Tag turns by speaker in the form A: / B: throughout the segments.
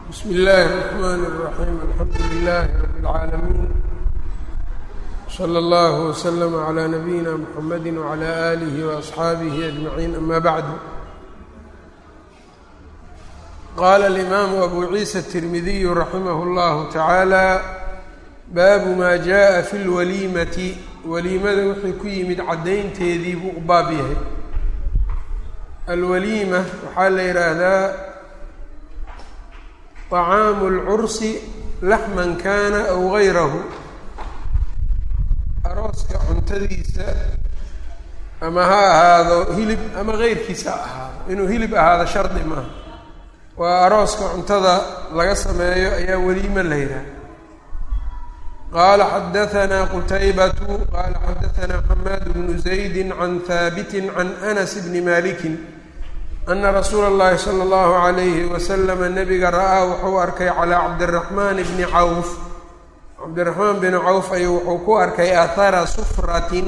A: bsm اllahi الرحmn الرaحيم alxamdu لlah رb العaalمين slى اllه وslm عlى نbyina mحamedi وعlى آlih وأصxaabih أجمaعين ama bعd qala الإmam أbu ciisa التirmidiy raximah اllah taعaalى baabu ma jaءa fi اlwaliimati waliimada wixii ku yimid caddaynteedii buu u baab yahay alwaliima waxaa la yidhaahdaa طacaamu اlcursi laxman kana aw gayrahu arooska cuntadiisa ama ha ahaado hilib ama geyrkiisa ha ahaado inuu hilib ahaado shardi maaha waa arooska cuntada laga sameeyo ayaa weliimo la yidhaha qala xadaثna qutaybatu qala xadaثna xamaad bnu زaydi can haabiti can anas bni maliki ana rasuula اllahi salى اllahu عalayhi waslama nabiga ra'aa wuxuu arkay calىa cabdالraxman bni cawf cabdiraxmaan bn cawf ayuu wuxuu ku arkay ahara sufratin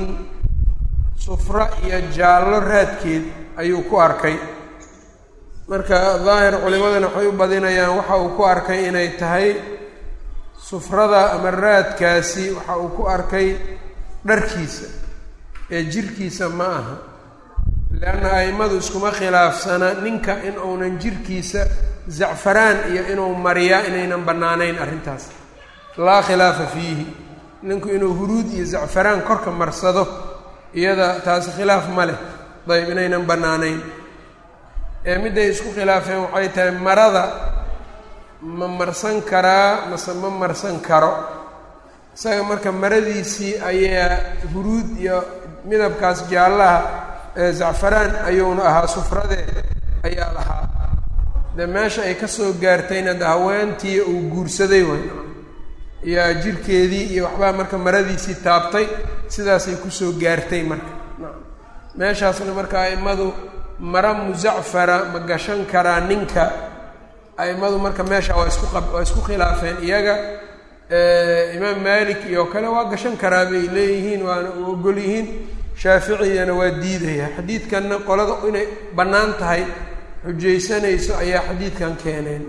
A: sufra iyo jaallo raadkeed ayuu ku arkay marka daahir culimadana waxay u badinayaan waxa uu ku arkay inay tahay sufrada ama raadkaasi waxa uu ku arkay dharkiisa ee jirkiisa ma aha leanna a'immadu iskuma khilaafsana ninka in uunan jirkiisa zacfaraan iyo inuu mariyaa inaynan bannaanayn arrintaas laa khilaafa fiihi ninku inuu huruud iyo zacfaraan korka marsado iyada taasi khilaaf ma leh dayb inaynan bannaanayn ee midday isku khilaafeen waxay tahay marada ma marsan karaa mase ma marsan karo isaga marka maradiisii ayaa huruud iyo midabkaas jaallaha ee zacfaraan ayuuna ahaa sufradee ayaa lahaa dee meesha ay ka soo gaartayna de haweentii uu guursaday way yaa jirkeedii iyo waxbaa marka maradiisii taabtay sidaasay kusoo gaartay marka meeshaasna marka a'immadu mara muzacfara ma gashan karaa ninka a'immadu marka meesha waa isku qa waa isku khilaafeen iyaga imaam malik iyo kale waa gashan karaa bay leeyihiin waana u ogol yihiin shaaficiyana waa diidaya xadiidkanna qolada inay bannaan tahay xujaysanayso ayaa xadiidkan keeneen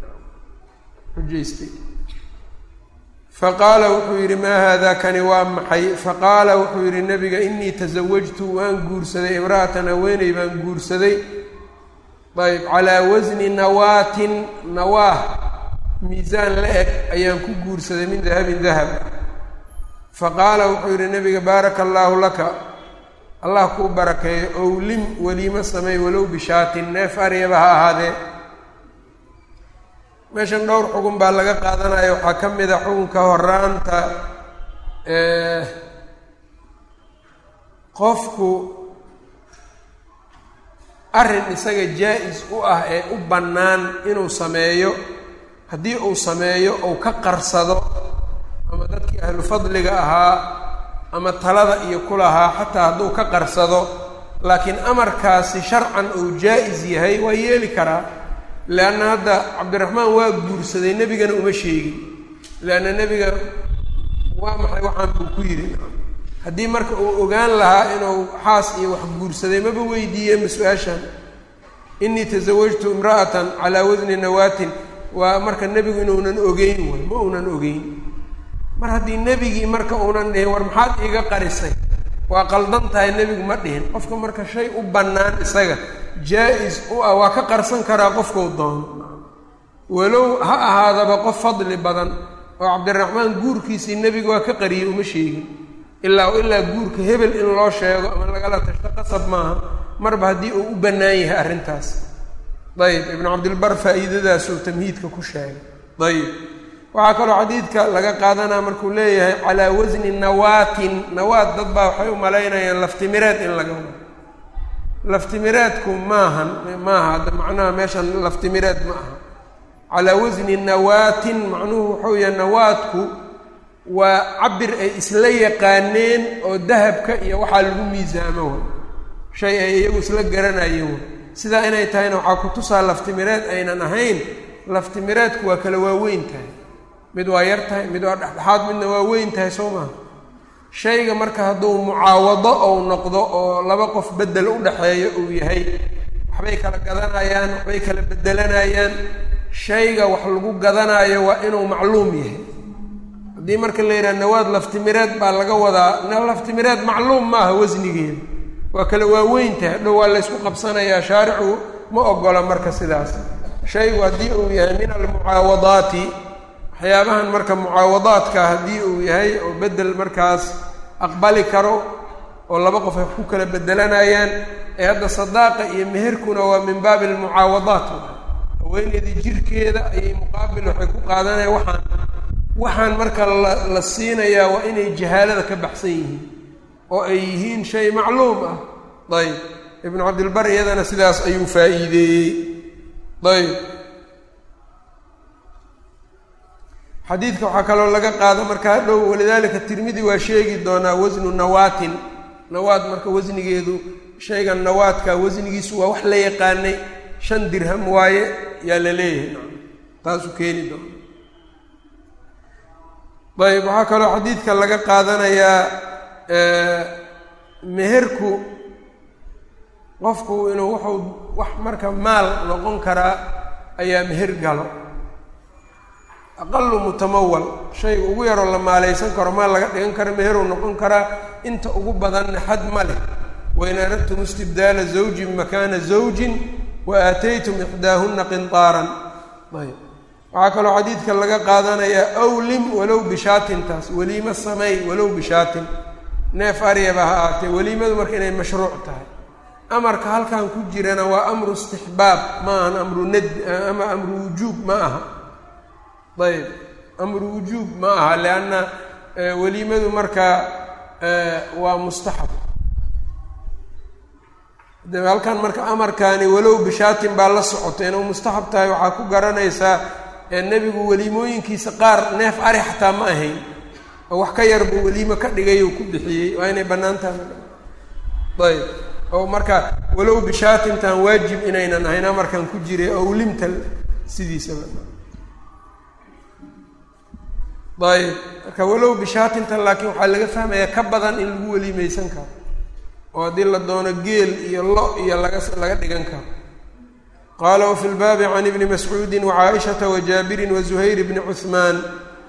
A: xujaystay faqaala wuxuu yidhi maa haada kani waa maxay faqaala wuxuu yidhi nabiga inii tasawajtu waan guursaday imra'atan haweeney baan guursaday ayb calaa wasni nawaatin nawaah miisaan la eg ayaan ku guursaday min dahabin dahab faqaala wuxuu yidhi nabiga baaraka allaahu laka allah kuu barakeeyo owlim weliimo sameey walow bishaatin neef aryaba ha ahaadee meeshan dhowr xugun baa laga qaadanaya waxaa ka mid a xukunka horaanta qofku arrin isaga jaa-is u ah ee u bannaan inuu sameeyo haddii uu sameeyo ou ka qarsado ama dadkii ahlu fadliga ahaa ama talada iyo ku lahaa xataa hadduu ka qarsado laakiin amarkaasi sharcan uu jaa-is yahay waa yeeli karaa leanna hadda cabdiraxmaan waa guursaday nebigana uma sheegin leanna nebiga waa maxay waxaan buu ku yidhi haddii marka uu ogaan lahaa inuu xaas iyo wax guursaday maba weydiiyeenba su-aashan inii tasawajtu imra'atan calaa wasni nawaatin waa marka nebigu inuunan ogeyn way ma uunan ogeyn mar haddii nebigii marka uunan dhihin war maxaad iiga qarisay waa qaldan tahay nebigu ma dhihin qofka marka shay u bannaan isaga jaa-is u ah waa ka qarsan karaa qofkuu doono walow ha ahaadaba qof fadli badan oo cabdiraxmaan guurkiisii nebiga waa ka qariyey uma sheegin ilaa ilaa guurka hebel in loo sheego ama lagala tashto qasab maaha marba haddii uu u bannaan yahay arrintaas dayib ibnu cabdilbar faa'iidadaasuu tamhiidka ku sheegay dayib waxaa kaloo xadiidka laga qaadanaa markuu leeyahay calaa wasni nawaatin nawaat dad baa waxay u malaynayaan laftimireed in laga wado laftimireedku maahan maaha hadda macnaha meeshan laftimireed ma aha calaa wasni nawaatin macnuhu wuxuu yahay nawaadku waa cabir ay isla yaqaaneen oo dahabka iyo waxaa lagu miisaamo way shay ay iyagu isla garanayeen way sidaa inay tahayna waxaa ku tusaa laftimireed aynan ahayn laftimireedku waa kala waaweyn tahay mid waa yar tahay mid waa dhexdhexaad midna waa weyn tahay soo maha shayga marka hadduu mucaawado ou noqdo oo laba qof beddel u dhexeeyo uu yahay waxbay kala gadanayaan waxbay kala bedelanayaan shayga wax lagu gadanayo waa inuu macluum yahay haddii marka la yidhaha nawaad laftimireed baa laga wadaa laftimireed macluum maaha wasnigeeda waa kala waaweyntaha dhow waa laysku qabsanayaa shaaricu ma ogola marka sidaas shaygu haddii uu yahay min almucaawadaati waxyaabahan marka mucaawadaadka haddii uu yahay oo bedel markaas aqbali karo oo laba qof ay ku kala bedelanayaan ee hadda sadaaqa iyo meherkuna waa min baabi almucaawadaat haweeneydii jirkeeda ayay muqaabil waxay ku qaadanaya waxaan waxaan marka la la siinayaa waa inay jahaalada ka baxsan yihiin oo ay yihiin shay macluum ah ayb ibnu cabdilbar iyadana sidaas ayuu faa'iideeyey ayb xadiidka waxaa kaloo laga qaada marka hadhow walidaalika tirmidi waa sheegi doonaa wasnu nawaatin nawaad marka wasnigeedu shaygan nawaadka wasnigiisu waa wax la yaqaanay shan dirham waaye yaa la leeyahay taasuu keeni doona ayb waxaa kaloo xadiidka laga qaadanayaa meherku qofku inuu wuxuu wax marka maal noqon karaa ayaa meher galo aqalu mutamawal shayga ugu yaroo la maalaysan karo maal laga dhigan karo meheruu noqon karaa inta ugu badanna xad ma leh wain aradtum istibdaala zawjin makaana zawjin wa aataytum ixdaahunna qintaaran ayb waxaa kaloo xadiidka laga qaadanayaa awlim walow bishaatin taas weliimo sameey walow bishaatin neef aryaba ha aatee weliimadu marka inay mashruuc tahay amarka halkan ku jirana waa amru istixbaab ma ahan amru nad ama amru wujuub ma aha ayb amru wujuub ma aha lianna weliimadu marka waa mustaxab de halkan marka amarkaani walow bishaatin baa la socotay inuu mustaxab tahay waxaa ku garanaysaa nebigu weliimooyinkiisa qaar neef ari xataa ma ahayn oo wax ka yar buu weliimo ka dhigay oo ku bixiyey waa inay bannaan tahay ayb oo marka walow bishaatintan waajib inaynan ahayn amarkan ku jiray owlimta sidiisaba ayb marka walow bishaatintan laakiin waxaa laga fahmayaa ka badan in lagu weliimeysan karo oo haddii la doono geel iyo lo iyo laga laga dhigan karo qaala wafi lbaabi can ibni mascuudi wacaaishata wajaabirin wazuhayr bni cuhmaan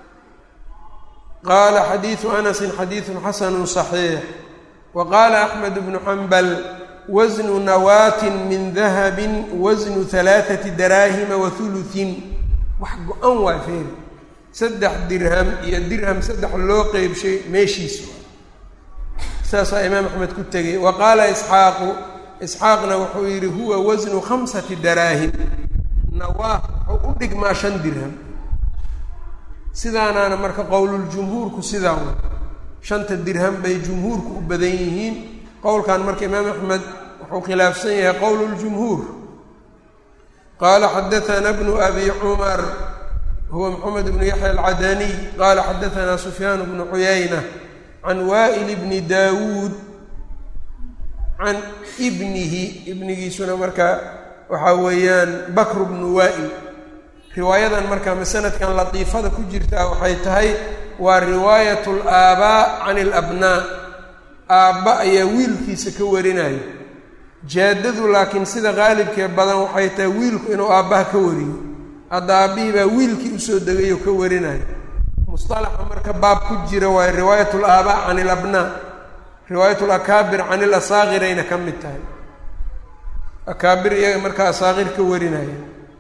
A: qaala xadiidu anasin xadiidun xasanu صaxiix wa qaala axmed bnu xambal wasnu nawaatin min dahabin wasnu halaaثati daraahima wa huluثin wax go-an waa feeri saddex dirham iyo dirham saddex loo qeybshay meeshiisu saasaa imaam axmed ku tegay wa qaala isxaaqu isxaaqna wuxuu yidhi huwa wasnu khamsati daraahim nawaah wuxuu u dhigmaa shan dirham sidaanaana marka qowluljumhuurku sidaa wa shanta dirham bay jumhuurku u badan yihiin qowlkan marka imaam axmed wuxuu khilaafsan yahay qowluljumhuur qaala xadaana bnu abi cumar huwa maxamed bnu yaxya alcadaniy qaala xadaanaa sufyaan bnu cuyayna can waa'il bni daawuud can ibnihi ibnigiisuna marka waxaa weeyaan bakru bnu waa'il riwaayadan marka masanadkan latiifada ku jirtaa waxay tahay waa riwaayat alaabaa can alabnaa aabba ayaa wiilkiisa ka warinaya jaadadu laakiin sida qaalibkee badan waxay tahay wiilku inuu aabbaha ka wariyo hadda aabbihii baa wiilkii usoo degay oo ka warinaya musalaxa marka baab ku jira waayo riwaayat alaabaa can alabnaa riwaayat lakaabir can ilasaakirayna ka mid tahay akaabir iyaga markaa asaakir ka warinaya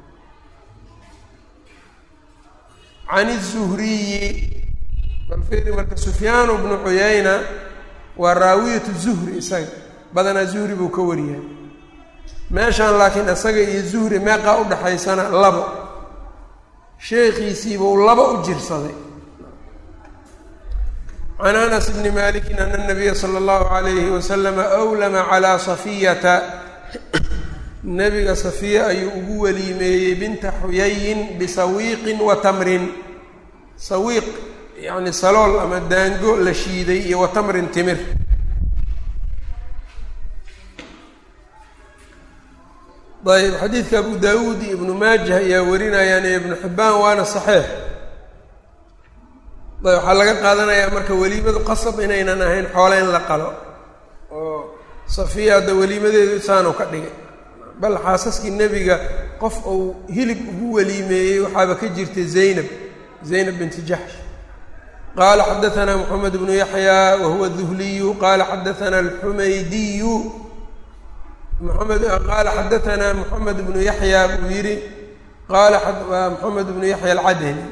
A: can izuhriyi balfiri marka sufyaanu bnu cuyayna waa raawiyatu zuhri isaga badanaa zuhri buu ka wariyaa meeshaan laakiin isaga iyo zuhri meeqaa u dhaxaysana labo sheekhiisiibuu laba u jirsaday can anas bni malikin ana nabiya sala allahu alayhi wasalama awlama calaa safiyata nebiga safiya ayuu ugu weliimeeyey binta xuyayin bisawiiqin wa tamrin sawiiq yacni salool ama daango la shiiday iyo wa tamrin timir ayb xadiidka abu daawuud iyo ibnu maajah ayaa warinayaan iyo ibnu xibbaan waana saxiix ayb waxaa laga qaadanayaa marka weliimadu qasab inaynan ahayn xoole in la qalo oo safiya hadda weliimadeedu isaanu ka dhigay bal xaasaskii nebiga qof uu hilib ugu weliimeeyey waxaaba ka jirtay zaynab zaynab binti jaxsh qaala xadaanaa moxamed bnu yaxya wa huwa duhliyu qaala xadaanaa alxumaydiyu mamed qaala xadaanaa moxamed bnu yaxya buu yidhi qaala moxamed bnu yaxya alcadani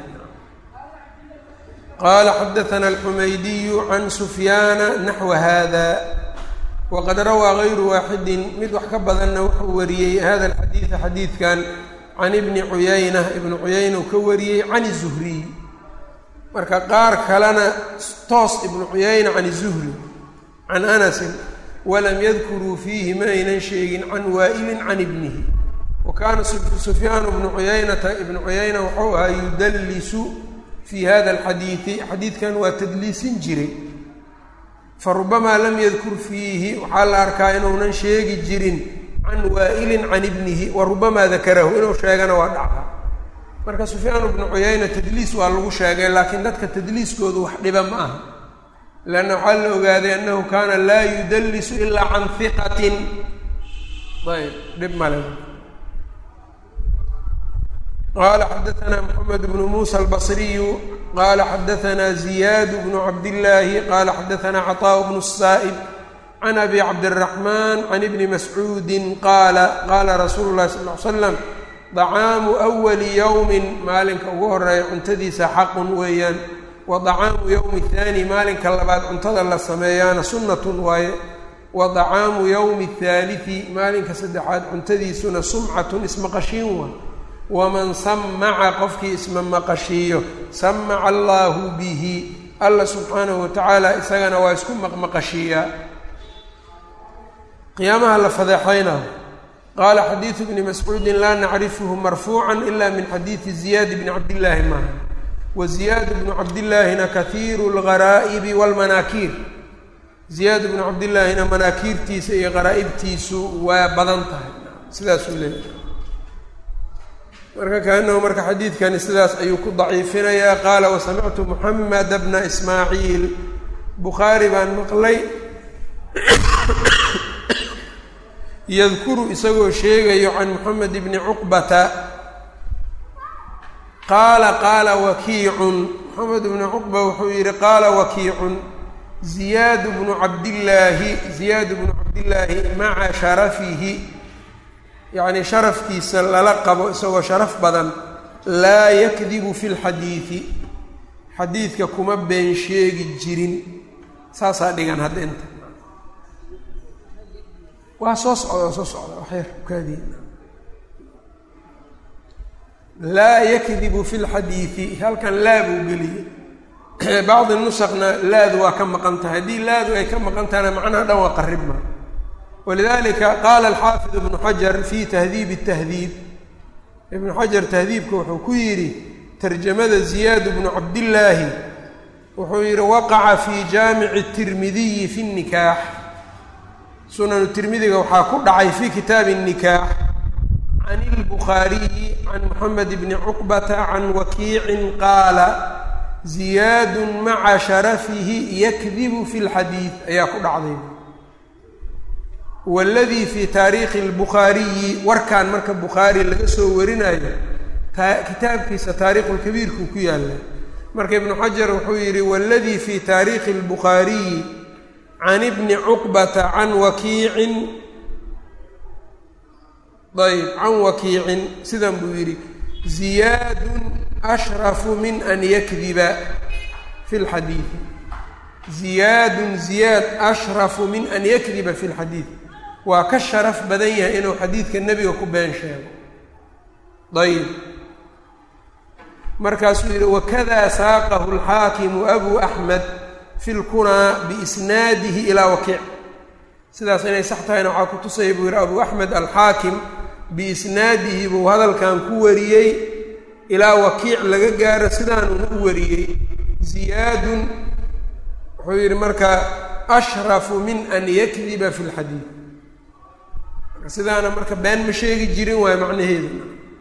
A: qaala xadaanaa alxumaydiyu can sufyaana naxwa hada waqad rawaa gayru waaxidin mid wax ka badanna wuxuu wariyey hada alxadiida xadiidkan can ibni cuyayna ibni cuyayna uu ka wariyey can zuhriy marka qaar kalena toos ibnu cuyayna can zuhri can anasin walam yadkuruu fiihi ma aynan sheegin can waa'ilin can ibnihi wa kaana sufyaanu bnu cuyaynata ibnu cuyayna wuxuu ahaa yudallisu fii hada alxadiidi xadiidkan waa tadliisin jiray farubamaa lam yadkur fiihi waxaa la arkaa inuunan sheegi jirin can waa'ilin can ibnihi wa rubamaa dakarahu inuu sheegana waa dhacda marka sufyaan bnu cuyayna tadliis waa lagu sheegay laakiin dadka tadliiskoodu wax dhiba ma aha leanna waxaa la ogaaday annahu kaana laa yudallisu ilaa can hiqatin ayb dhib male qaala xadaanaa moxamed bnu muusa albasriyu qaala xadaanaa ziyaad bnu cabdillaahi qaala xadaanaa caطaaءu bnu الsaa'ib can abi cabdiraxmaan can ibni mascuudin qaala qaala rasuulu llahi sal ly slam dacaamu awali yowmin maalinka ugu horeeya cuntadiisa xaqun weeyaan wa dacaamu yowmi thaani maalinka labaad cuntada la sameeyaana sunnatun waaye wa dacaamu yowmi thaalithi maalinka saddexaad cuntadiisuna sumcatun ismaqashiin waa waman samaca qofkii isma maqashiiyo samaca allaahu bihi alla subxaanahu watacaala isagana waa isku maqmaqashiiyaa qiyaamaha la fadeexaynaho qaala xadiidu bni mascuudin laa nacrifuhu marfuucan ila min xadiidi ziyaad bni cabdillaahi maaha wa ziyaad bnu cabdillaahina kahiiru lgaraa'ibi walmanaakiir ziyaad bnu cabdillaahina manaakiirtiisa iyo qaraa'ibtiisu waa badan tahay sidaasuu leeyahay marka kaanahu marka xadiidkani sidaas ayuu ku daciifinayaa qaala wasamictu muxameda bna ismaaciil bukhaari baan maqlay yadkuru isagoo sheegayo can moxamed bni cuqbata qaala qaala wakiicun moxamed bni cuqba wuxuu yidhi qaala wakiicun ziyaad bnu cabdillaahi ziyaad bnu cabdillaahi maca sharafihi yacnii sharafkiisa lala qabo isagoo sharaf badan laa yakdibu fi lxadiidi xadiidka kuma been sheegi jirin saasaa dhigan hadda inta waa soo socda waa soo socda waxyar kaadiin laa yakdibu fi lxadiidi halkan laa buu geliyey bacdi nusakna laadu waa ka maqan tahay haddii laadu ay ka maqan tahayna macnaha dhan waa qaribma walidalika qaala alxaafid ibnu xajar fi tahdiib tahdiib ibnu xajar tahdiibka wuxuu ku yidhi tarjamada ziyaad bnu cabdillaahi wuxuu yidhi waqaca fi jaamici tirmidiyi fi nikaax sunanu tirmidiga waxaa ku dhacay fi kitaabi الnikaax can اlbukhaariyi can moxamed bni cuqbata can wakiicin qaala ziyaadu maca sharafihi yakdibu fi اlxadiid ayaa ku dhacday waladii fi taariikhi اlbukhaariyi warkan marka bukhaari laga soo warinayo kitaabkiisa taariikhu lkabiirkuu ku yaalla marka ibnu xajar wuxuu yidhi waladii fi taariikhi اlbukhaariyi can ibni cuqbata can wakiicin ayb can wakiicin sidan buu yidhi ziyaadun ashrafu min an yakdiba fi lxadiidi ziyaadun ziyaad ashrafu min an yakdiba fi lxadiid waa ka sharaf badan yahay inuu xadiidka nebiga ku been sheego ayb markaasuu yidhi wakada saaqahu alxaakimu abu axmed fi lkunaa biisnaadihi ilaa wakiic sidaas inay sax tahayna waxaa ku tusaya buu yidhi abu axmed alxaakim biisnaadihi buu hadalkan ku wariyey ilaa wakiic laga gaaro sidaanuuna u wariyey ziyaadun wuxuu yidhi marka ashrafu min an yakdiba fi lxadiid sidaana marka been ma sheegi jirin waayo macnaheedu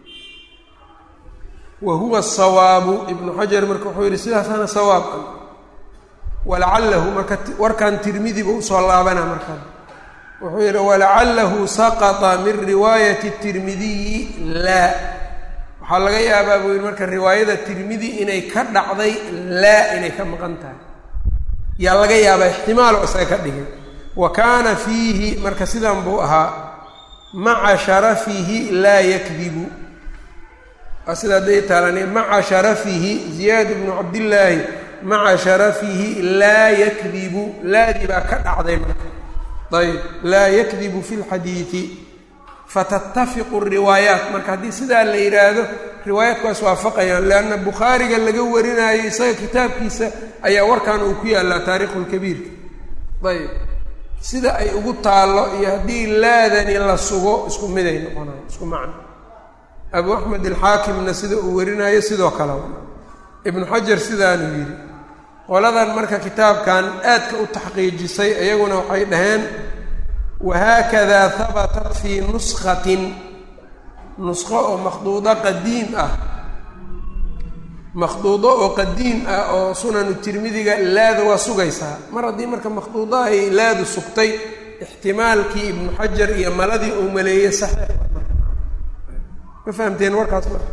A: wa huwa sawaabu ibnu xajar marka wuxuu yidhi sidaasaana sawaab ah walacalahu marka warkan tirmidiba usoo laabana markaa wuxuu yidhi walacalahu saqطa min riwaayati tirmidiyi laa waxaa laga yaabaa buu yidhi marka riwaayada tirmidi inay ka dhacday laa inay ka maqan tahay yaa laga yaabaa ixtimaalo isaga ka dhigay wa kaana fiihi marka sidan buu ahaa maca sharafihi laa yakdibu waa sida hadday taalani maca sharafihi ziyaad bnu cabdillaahi maca sharafihi laa yakdibu laadii baa ka dhacday marka ayb laa yakdibu fi lxadiidi fatatafiqu riwaayaat marka haddii sidaa la yidhaahdo riwaayaadkuwaas waafaqayaan leanna bukhaariga laga warinaayo isaga kitaabkiisa ayaa warkan uu ku yaallaa taariikhu lkabiirka ayb sida ay ugu taallo iyo haddii laadani la sugo isku miday noqonayo isku macno abu axmed alxaakimna sida uu warinaayo sidoo kale ibnu xajar sidaanuu yidhi qoladan marka kitaabkan aadka u taxqiijisay iyaguna waxay dhaheen wahaakada habatat fii nuskatin nusqo oo makhduudo qadiim ah makhduudo oo qadiim ah oo sunanu tirmidiga laada waa sugaysaa mar haddii marka makhduudo ay laadu sugtay ixtimaalkii ibnu xajar iyo maladii uu maleeyey saxiix ma fahamteen warkaas marka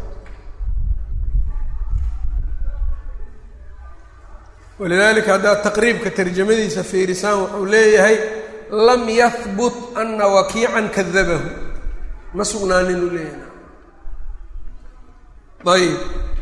A: walidaalika haddaad taqriibka tarjamadiisa fiirisaan wuxuu leeyahay lam yahbut ana wakiican kadabahu ma sugnaanin uu leeyahay ayib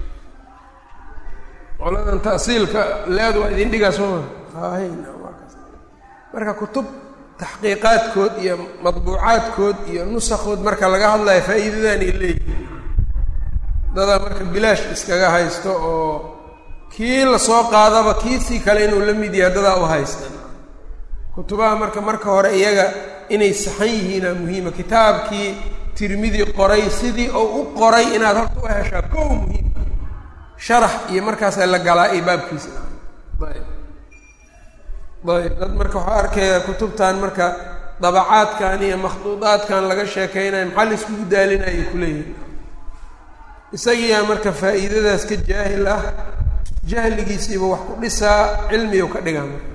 A: qoladan ta'siilka leed waa idin dhigaa soo ma hahayn marka kutub taxqiiqaadkood iyo madbuucaadkood iyo nusakhood marka laga hadlayo faa'iidadan ay leeyihiin dadaa marka bilaash iskaga haysto oo kii lasoo qaadaba kiisii kale inuu la mid yahay dadaa u haysta kutubaha marka marka hore iyaga inay saxan yihiinaa muhiima kitaabkii tirmidi qoray sidii oo u qoray inaad horta u heshaa kow muhiim sharax iyo markaasaa la galaa iyo baabkiisa ayb ayb dad marka waxaa arkaya kutubtan marka dabacaadkan iyo makhduudaadkan laga sheekeynayo maxaa la iskugu daalinaya kuleeyihin isagiiyaa marka faa'iidadaas ka jaahil ah jahligiisiiba wax ku dhisaa cilmigu ka dhigaa marka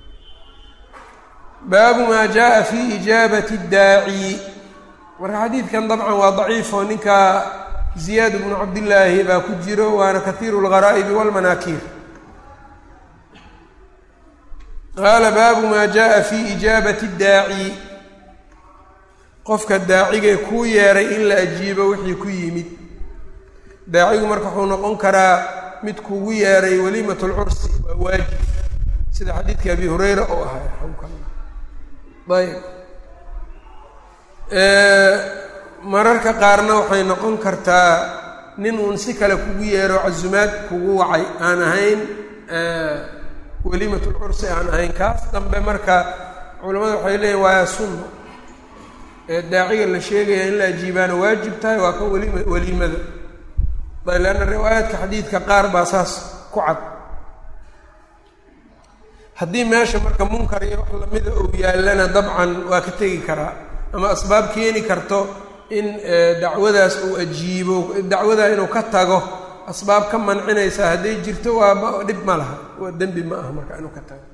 A: baabu maa jaa fi ijaabati daaci marka xadiidkan dabcan waa daciif oo ninkaa ziyaad bnu cabdillaahi baa ku jiro waana kahiiru lgaraa'ibi walmanaakiir qaala baabu maa jaa fi ijaabati daaci qofka daacigee kuu yeeray in la ajiibo wixii ku yimid daacigu marka wuxuu noqon karaa mid kugu yeeray waliimat lcursi waa waajib sida xadiidka abi hureyra oo ahay ayb mararka qaarna waxay noqon kartaa nin uun si kale kugu yeero casumaad kugu wacay aan ahayn waliimat lcursi aan ahayn kaas dambe marka culamada waxay leeyihin waa sunno ee daaciga la sheegaya in la ajiibaana waajib tahay waa kan waliima waliimada leanna riwaayaadka xadiidka qaar baa saas ku cad haddii meesha marka munkar iyo wax lamida uu yaallana dabcan waa ka tegi karaa ama asbaab keeni karto in dacwadaas uu ajiibo dacwadaa inuu ka tago asbaab ka mancinaysa hadday jirto waa dhib ma laha waa dembi ma aha marka inuu ka tago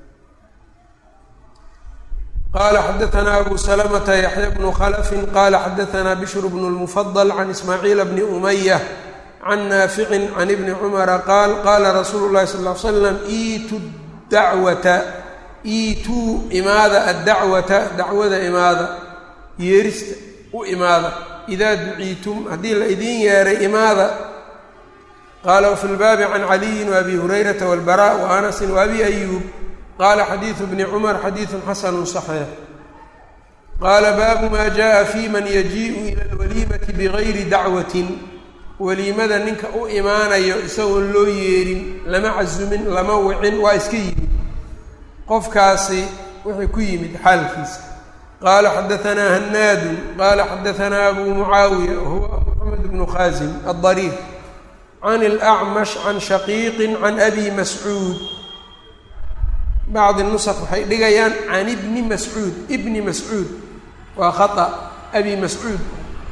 A: qala xadaثna abu slmta yaxya bnu khlfi qala xadaثna bshr bn اlmfضل can ismaaciil bni umyة can naafici can ibni cumara qaal qaala rasuulu llahi sal ll ly slam iitu dacwata iituu imaada addacwata dacwada imaada yeerista u imaada idaa duciitum haddii la idiin yeeray imaada qaala wafi lbaabi can caliyin waabi hurayrata walbara wa anasin waabi ayuub qaala xadiidu bni cumar xadiidun xasanu صaxiix qaala baabu ma jaءa fi man yajiiءu ila اlwaliimati bigayri dacwatin weliimada ninka u imaanayo isagoon loo yeerin lama casumin lama wicin waa iska yimid qofkaasi wuxuu ku yimid xaalkiisa qaala xadaanaa hanaadun qaala xadaanaa abu mucaawiya huwa moxamed bnu khaasim addariir can اlacmash can shaqiiqin can abi mascuud bacdi nusq waxay dhigayaan can ibni mascuud ibni mascuud waa khata abi mascuud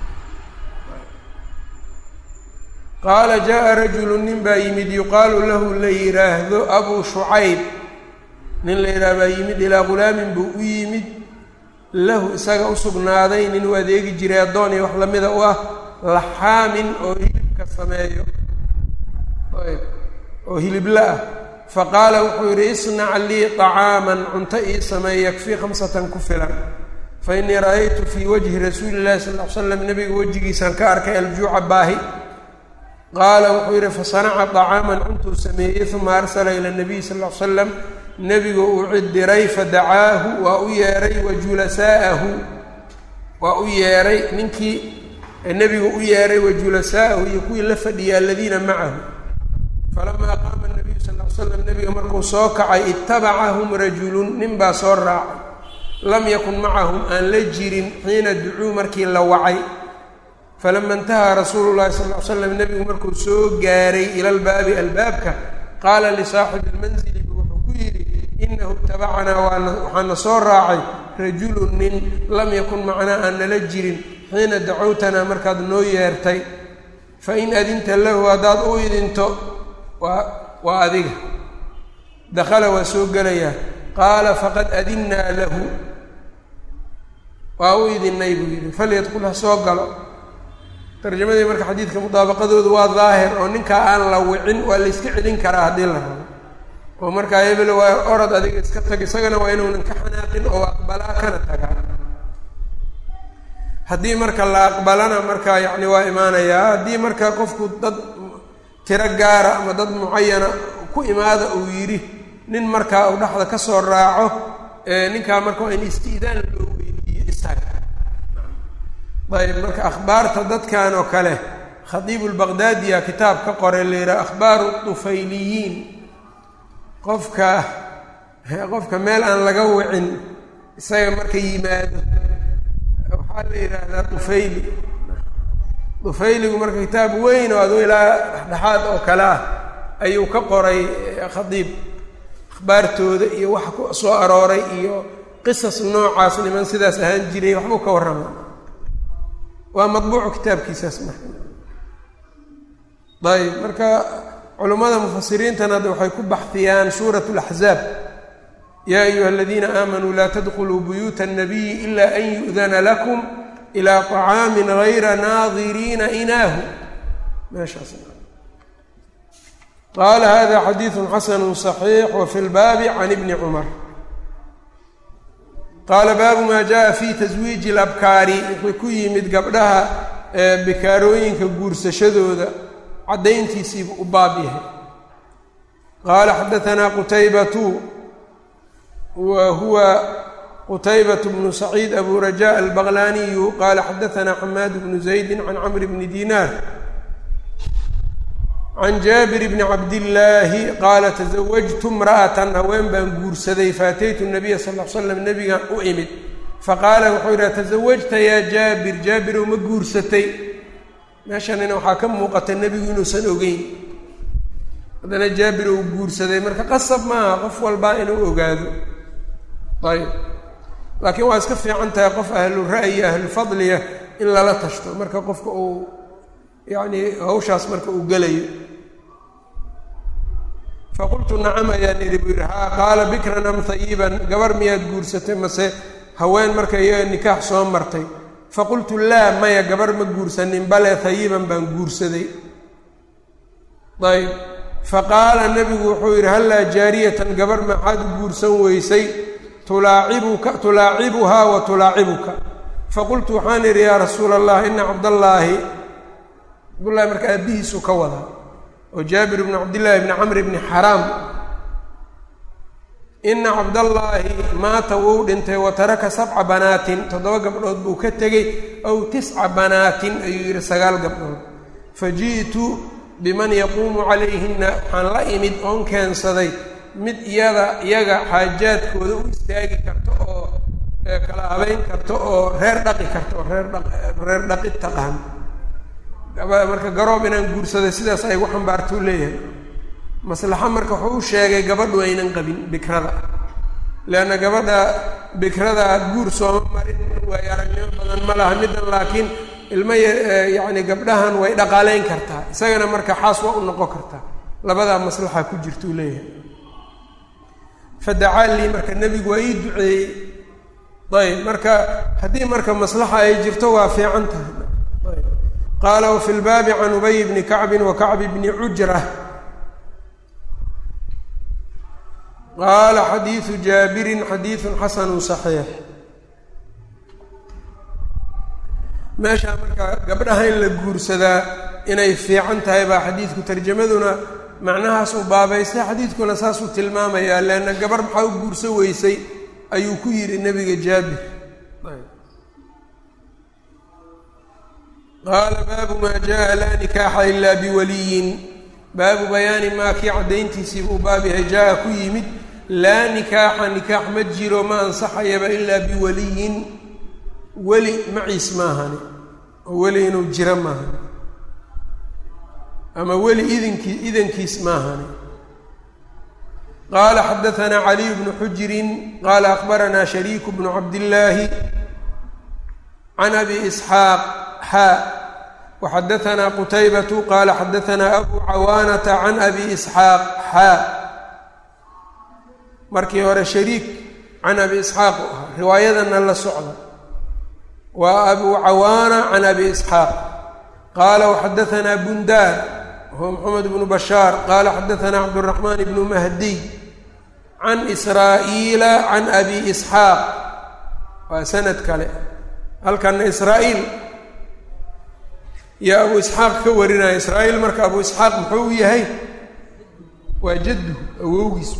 A: qaala jaءa rajulu nin baa yimid yuqaalu lahu la yidhaahdo abu shucayb nin la yidhaah baa yimid ilaa ghulaamin buu u yimid lahu isaga u sugnaaday nin u adeegi jiray addoon iyo wax lamida u ah laxaamin oo hilibka sameeyo ayb oo hilibla ah faqaala wuxuu yidhi isnac lii طacaaman cunto ii sameey yakfii khamsatan ku filan fainii ra'aytu fii wajhi rasuuli llahi sal l slam nabiga wejigiisaan ka arkay aljuuca baahi qaala wuxuu yidhi fasanaca طacaaman cuntuu sameeyey uma arsala ila nabiy sal l slam nebigu uu cidiray fadacaahu waa u yeeray wa julasaa'ahu waa u yeeray ninkii nebigu u yeeray wa julasaa'ahu iyo kuwii la fadhiyay aladiina macahu falamaa qaama nabiyu sal l slam nebiga markuu soo kacay itabacahum rajulun nin baa soo raacay lam yakun macahum aan la jirin xiina ducuu markii la wacay falama intahaa rasuulu llahi sal l slam nebigu markuu soo gaaray ila lbaabi albaabka qaala lisaaxibi lmanzili bu wuxuu ku yidhi inahu itabacanaa waana waxaana soo raacay rajulun nin lam yakun macnaa aan nala jirin xiina dacowtanaa markaad noo yeertay fain adinta lahu haddaad u idinto waa waa adiga dakhala waa soo gelayaa qaala faqad adinnaa lahu waa u idinay buu yidhi falyadkul ha soo galo tarjamadii marka xadiidka mudaabaqadoodu waa daahir oo ninkaa aan la wicin waa la yska celin karaa haddii la rabo oo markaa hebel waa orod adiga iska tag isagana waa inuunan ka xanaaqin oo aqbalaa kana tagaa haddii marka la aqbalana marka yacni waa imaanayaa haddii marka qofku dad tiro gaara ama dad mucayana ku imaada uu yidhi nin markaa uu dhexda ka soo raaco ninkaa marka waa in isti'daan loo weydiiyo isaga ayb marka akhbaarta dadkan oo kale khadiibu lbaqdaadiya kitaab ka qoray la yidhaha akhbaaru tufayliyiin qofka qofka meel aan laga wicin isaga marka yimaado waxaa la yidhaahdaa tufayli tufayligu marka kitaab weyn oo adu ilaa dhexdhexaad oo kale ah ayuu ka qoray khadiib akhbaartooda iyo waxa ku soo arooray iyo qisas noocaas niman sidaas ahaan jiray waxbuu ka warrama waa madbuucu kitaabkiisaas marka ayb marka culummada mufasiriintana hadda waxay ku baxiyaan suurat laxzaab yaa ayuha aladiina aamanuu laa tadkuluu buyuuta الnabiyi ila an yu'dana lakum ilaa طacaamin gayra naadiriina inaahu meeshaas qaala hada xadiidu xasanu صaxiix wafi lbaabi can ibni cumar qaala baabu maa jaءa fi taswiiji اlabkaari wuxuu ku yimid gabdhaha bikaarooyinka guursashadooda caddayntiisiibu u baab yahay qaala xadaanaa qutaybatu wa huwa qutaybat bnu saciid abu raja albaqlaniyu qaala xadaanaa xamaad bnu zaydi can camr bni dinaar can jaabir bni cabdillaahi qaala tasawajtu imra'atan haween baan guursaday faataytu nabiya sal l slam nebigan u imid faqaala wuxuu yidhaha tasawajta yaa jaabir jaabirow ma guursatay meeshanina waxaa ka muuqata nebigu inuusan ogeyn haddana jaabir uu guursaday marka qasab maaha qof walbaa inuu ogaado ayb laakiin waa iska fiican tahay qof ahlu ra'yi ahlu fadliya in lala tashto marka qofka uu yacni hawshaas marka uu gelayo faqultu nacam ayaan idhi buu yidhi haa qaala bikran am hayiban gabar miyaad guursatay mase haween marka iyaga nikaax soo martay faqultu laa maya gabar ma guursanin bale hayiban baan guursaday ayb faqaala nebigu wuxuu yidhi hallaa jaariyatan gabar maxaad u guursan weysay tulaacibuka tulaacibuhaa wa tulaacibuka faqultu waxaan idhi yaa rasuula allah ina cabdallaahi cabdullahi marka aabbihiisu ka wadaa oo jaabir bni cabdillaahi bni camr bni xaraam ina cabdallaahi maata wuu dhintay wa taraka sabca banaatin toddoba gabdhood buu ka tegey aw tisca banaatin ayuu yidhi sagaal gabdhood fa ji'tu biman yaquumu calayhinna waxaan la imid oon keensaday mid iyada iyaga xaajaadkooda u istaagi karto oo kala habeyn karto oo reer dhaqi karto oo reer dha reer dhaqi taqaan marka garoob inaan guursaday sidaas ay gu xambaartuu leeyahay maslaxa marka wuxuu u sheegay gabadhu aynan qabin bikrada leanna gabadha bikrada guur sooma marin way aragnimo badan ma laha middan laakiin ilmo yacni gabdhahan way dhaqaaleyn kartaa isagana marka xaas waa u noqon kartaa labadaa maslaxa ku jirtuu leeyahay fadacaa lii marka nebigu waa ii duceeyey ayb marka haddii marka maslaxa ay jirto waa fiican tahay ayb qaala wafi lbaabi can ubay bni kacbin wa kacbi bni cujra qaala xadiidu jaabirin xadiidun xasanu saxiix meeshaa marka gabdhaha in la guursadaa inay fiican tahay baa xadiidku tarjamaduna macnahaas uu baabaystay xadiidkuna saasuu tilmaamayaa leanna gabarh maxaa u guurso weysay ayuu ku yidhi nebiga jaabir qaala baabu maa jaa laa nikaaxa ilaa biwaliyin baabu bayaani maa kii caddayntiisii buu baab yahay jaa ku yimid laa nikaaxa nikaax ma jiro ma ansaxayaba ilaa biwaliyin weli maciis maahani oo weli inuu jiro maahani ama weli idinkii idankiis maahani qaala xadaanaa caliy bnu xujirin qaala akbaranaa shariiku bnu cabdillaahi can abi isxaaq xaa waxadaanaa qutaybatu qaala xadaanaa abu cawaanata can abi isxaaq xaa markii hore shariik can abi isxaaq u ahaa riwaayadana la socda waa abu cawaana can abi isxaaq qaala waxadaanaa bundaar wahuwa moxamed bnu bashaar qaala xadaanaa cabduraxmaan bnu mahdiy can israa'iila can abi isxaaq waa sanad kale halkana israa'iil yaa abu isxaaq ka warinaya israa'iil marka abu isxaaq muxuu yahay waa jaddu awowgiis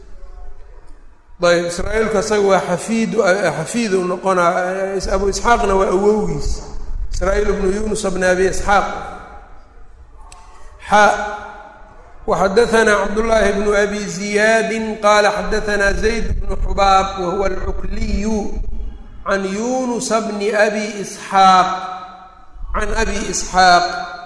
A: ayb israa-iilku asaga waa xafiidu xafiidu noqonaa abu isxaaqna waa awowgiis israa-iil bnu yunus bni abi isxaaq xa waxadaanaa cabdullaahi bnu abi ziyaadin qaala xadaanaa zayd bnu xubaab wahuwa alcukliyu can yunusa bni abi isxaaq can abi isxaaq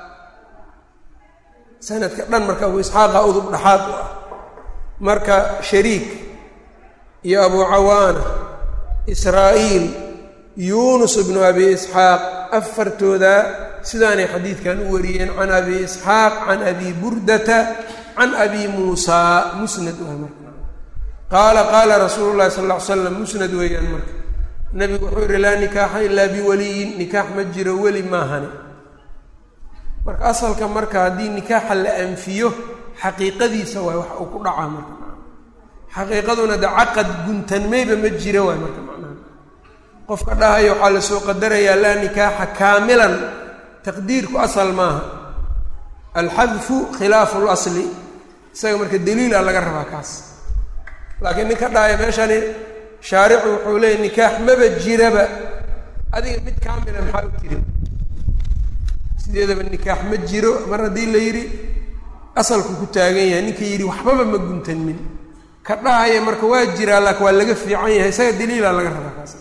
A: sanadka dhan marka abu isxaaqa udub dhaxaad u ah marka shariik iyo abu cawaana israa'iil yuunus ibnu abi isxaaq afartooda sidaanay xadiidkan u wariyeen can abi isxaaq can abi burdata can abi muusaa musnad waay marka qaala qaala rasuulu llahi sal lla ly slam musnad weeyaan marka nebigu wuxuu yihi laa nikaaxa ilaa biwaliyin nikaax ma jiro weli maahani marka asalka marka haddii nikaaxa la anfiyo xaqiiqadiisa waay wax uu ku dhacaa marka xaqiiqaduna de caqad guntanmayba ma jira waay marka macnaha qofka dhahaya waxaa lasoo qadarayaa laa nikaaxa kaamilan taqdiirku asal maaha alxadfu khilaafu lasli isaga marka daliila laga rabaa kaas laakiin ninka dhahaya meeshani shaaricu wuxuu leeyay nikaax maba jiraba adiga mid kaamila maxaa u tiri sideedaba nikaax ma jiro mar haddii la yidhi asalku ku taagan yahay ninka yidhi waxbaba ma guntanmin ka dhahaya marka waa jiraa laakin waa laga fiican yahay isaga daliila laga rabaa kaas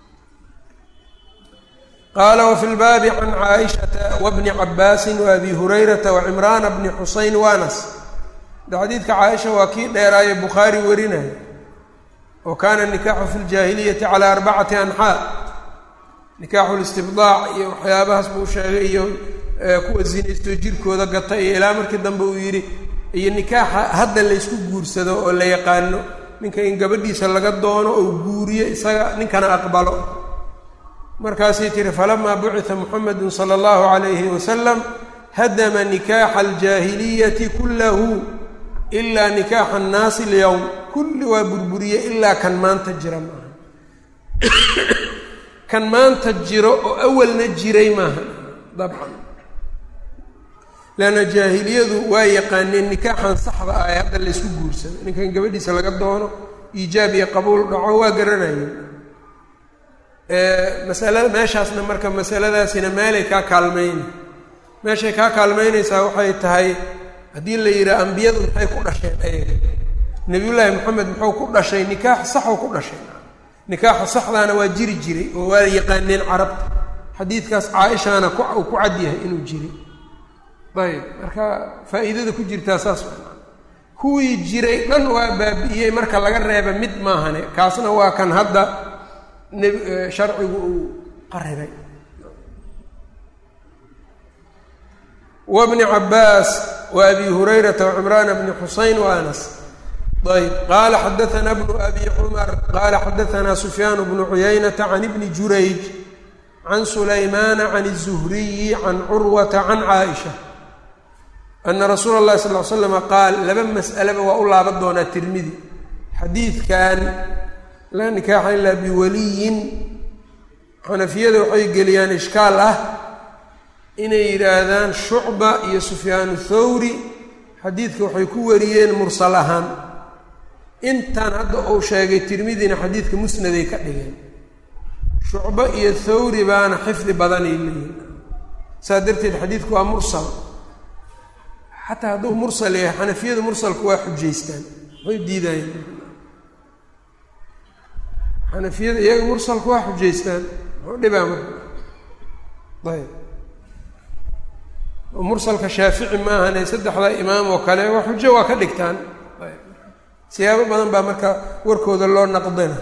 A: qaala wafi lbaabi can caaishata wabni cabaasin waabi hurayrata wacimraana bni xuseyn waanas de xadiidka caaisha waa kii dheeraayo bukhaari warinaya wa kaana nikaaxu fi ljaahiliyati calaa arbacati anxaa nikaaxu listibdaac iyo waxyaabahaas buu sheegay iyo kuwa zinaysto jirkooda gata iyo ilaa markii dambe uu yidhi iyo nikaaxa hadda laysku guursado oo la yaqaano ninka in gabadhiisa laga doono oo guuriyo isaga ninkana aqbalo markaasay tihi falamaa bucita muxamedun sala allahu calayhi wasalam hadama nikaaxa aljaahiliyati kullahu ilaa nikaaxa annaasi alyowm kulli waa burburiye ilaa kan maanta jira maaha kan maanta jiro oo awalna jiray maaha dabcan leanna jaahiliyadu waa yaqaaneen nikaaxan saxda ah ee hadda laysku guursado ninkan gabadhiisa laga doono iijaab iyo qabuul dhaco waa garanayeen masalada meeshaasna marka masaladaasina meelay kaa kaalmayna meeshay kaa kaalmaynaysaa waxay tahay haddii la yidhaha ambiyadu maxay ku dhasheen ayaga nebiyullaahi moxamed muxuu ku dhashay nikaax saxuu ku dhashay nikaaxa saxdaana waa jiri jiray oo waa yaqaaneen carabta xadiidkaas caaishaana uu ku cad yahay inuu jiri ayb marka faa'iidada ku jirtaa saas kuwii jiray dhan waa baabi'iyey marka laga reeba mid maahane kaasna waa kan hadda nb sharcigu uu qaribay wabni cabaas wa abi hurayrata wacimraana bni xuseyn wa anas ayb qaala xadaanaa bnu abi cumar qaala xadaanaa sufyaan bnu cuyaynata can ibni jurayj can sulaymaana can الzuhriyi can curwata can caaisha ana rasuula اllahi sal l slama qaal laba mas'aleba waa u laaban doonaa tirmidi xadiidkan laa nikaaxa ilaa biwaliyin xanafiyada waxay geliyaan ishkaal ah inay yidhaahdaan shucba iyo sufyaanu thawri xadiidka waxay ku wariyeen mursal ahaan intan hadda uu sheegay tirmidina xadiidka musnaday ka dhigeen shucbo iyo thawri baana xifdi badanay leeyihin saas darteed xadiidku waa mursal xataa hadduu mursal yahay xanafiyadu mursalku waa xujaystaan waxay diidayeen xanafiyada iyaga mursalku waa xujaystaan muxuu dhibaa marka ayb mursalka shaafici maahane saddexda imaam oo kale waa xujo waa ka dhigtaan ayb siyaabo badan baa marka warkooda loo naqdina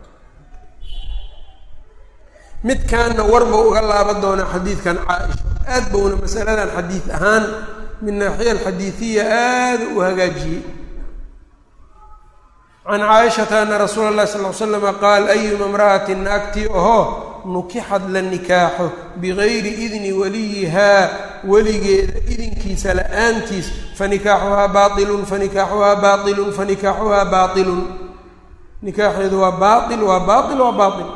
A: midkaanna warba uga laaban doonaa xadiidkan caaisha aad bowna masaladan xadiid ahaan min naaxiya alxadiidiya aada u hagaajiyey can caaishata ana rasuula اllahi sal l slama qaal ayuma imra'ati naagtii ahoo nukixad la nikaaxo bigayri idni waliyihaa weligeeda idinkiisa la-aantiis fanikaaxuhaa baailun fanikaaxuhaa baailun fanikaaxuhaa baailun nikaaxeedu waa baail waa baail waa baail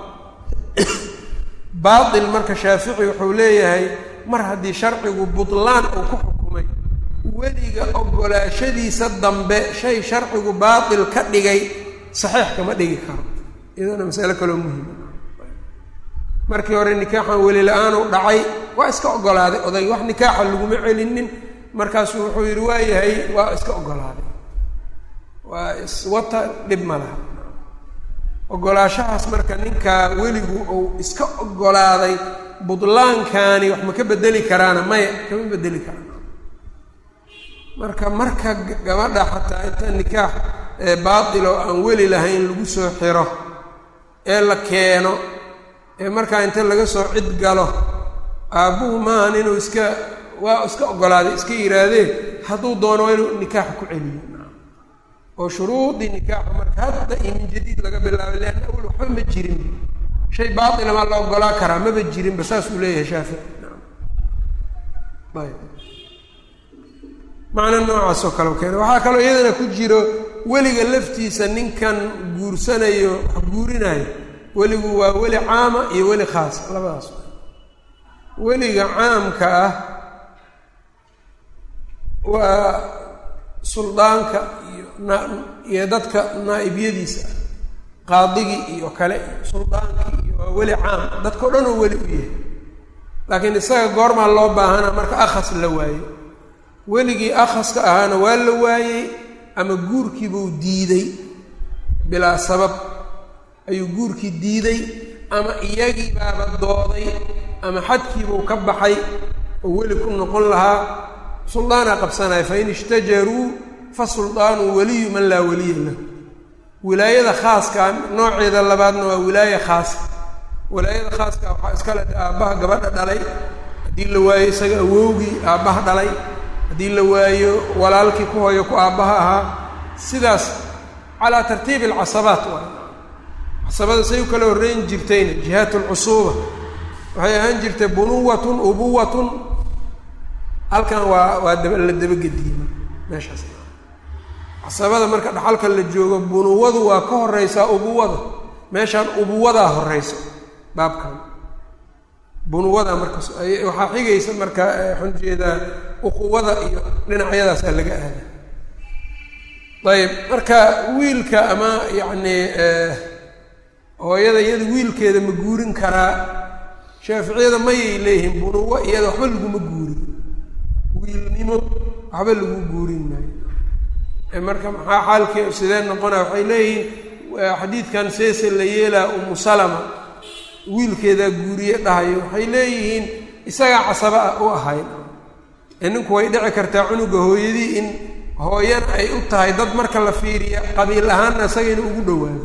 A: baail marka shaafici wuxuu leeyahay mar haddii sharcigu butlaan uu ku xukumay weliga ogolaashadiisa dambe shay sharcigu baatil ka dhigay saxiix kama dhigi karo iyadana masale kaloo muhima markii hore nikaaxan weli la-aanu dhacay waa iska ogolaaday oday wax nikaaxa laguma celinin markaasuu wuxuu yidhi waa yahay waa iska ogolaaday waa iswata dhib ma laha ogolaashahaas marka ninkaa weligu uu iska ogolaaday budlaankani wax ma ka bedeli karaana maya kama bedeli karaan marka marka gabadha xataa inta nikaax baatil oo aan weli lahayn lagu soo xiro ee la keeno ee markaa inta laga soo cid galo aabbuhu maahan inuu iska waa iska ogolaaday iska yihaahdee hadduu doono waa inuu nikaaxa ku celiyo oo shuruudii nikaaxa marka hadda iyo min jadiid laga bilaabay leanna awel waxba ma jirin shay baatila maa la ogolaa karaa maba jirinba saasuu leeyahay shaafici ayb macno noocaas oo kale keena waxaa kaloo iyadana ku jiro weliga laftiisa ninkan guursanayo wax guurinayo weligu waa weli caama iyo weli khaas labadaas weliga caamka ah waa suldaanka iyo na iyo dadka naa'ibyadiisa ah qaadigii iyo kale iyo suldaankii iyo waa weli caam dadka o dhan oo weli u yahay laakiin isaga goormaa loo baahana marka akhas la waayo weligii akhaska ahaana waa la waayey ama guurkiibuu diiday bilaa sabab ayuu guurkii diiday ama iyagii baaba dooday ama xadkiibuu ka baxay oo weli ku noqon lahaa suldaanaa qabsanaya fain ishtajaruu fa suldaanu waliyu man laa waliya lahu wilaayada khaaska nooceeda labaadna waa wilaaya khaasa wilaayada khaaska waxaa iskale aabbaha gabadha dhalay haddii la waayo isaga awowgii aabbaha dhalay haddii la waayo walaalkii ku hooyo ku aabbaha ahaa sidaas calaa tartiibi alcasabaat waay casabada say u kala horreyn jirtayna jihaat alcusuuba waxay ahaan jirtay bunuwatun ubuwatun halkan waa waa daba la dabagediima meeshaas casabada marka dhaxalka la joogo bunuwadu waa ka horeysaa ubuwada meeshaan ubuwadaa horeyso baabkan bunuwada marka waxaa xigaysa marka waxaan jeedaa uquwada iyo dhinacyadaasaa laga aaday ayib marka wiilka ama yacni hooyada iyada wiilkeeda ma guurin karaa shaaficiyada mayay leeyihiin bunuwo iyada waxba laguma guurin wiilnimo waxba lagu guurin maayo marka maxaa xaalkii sidee noqonaya waxay leeyihiin xadiidkan seese la yeelaa umu salama wiilkeedaa guuriye dhahayo waxay leeyihiin isagaa casaba ah u ahayd ee ninku way dhici kartaa cunuga hooyadii in hooyana ay u tahay dad marka la fiiriya qabiil ahaanna isaga inu ugu dhawaado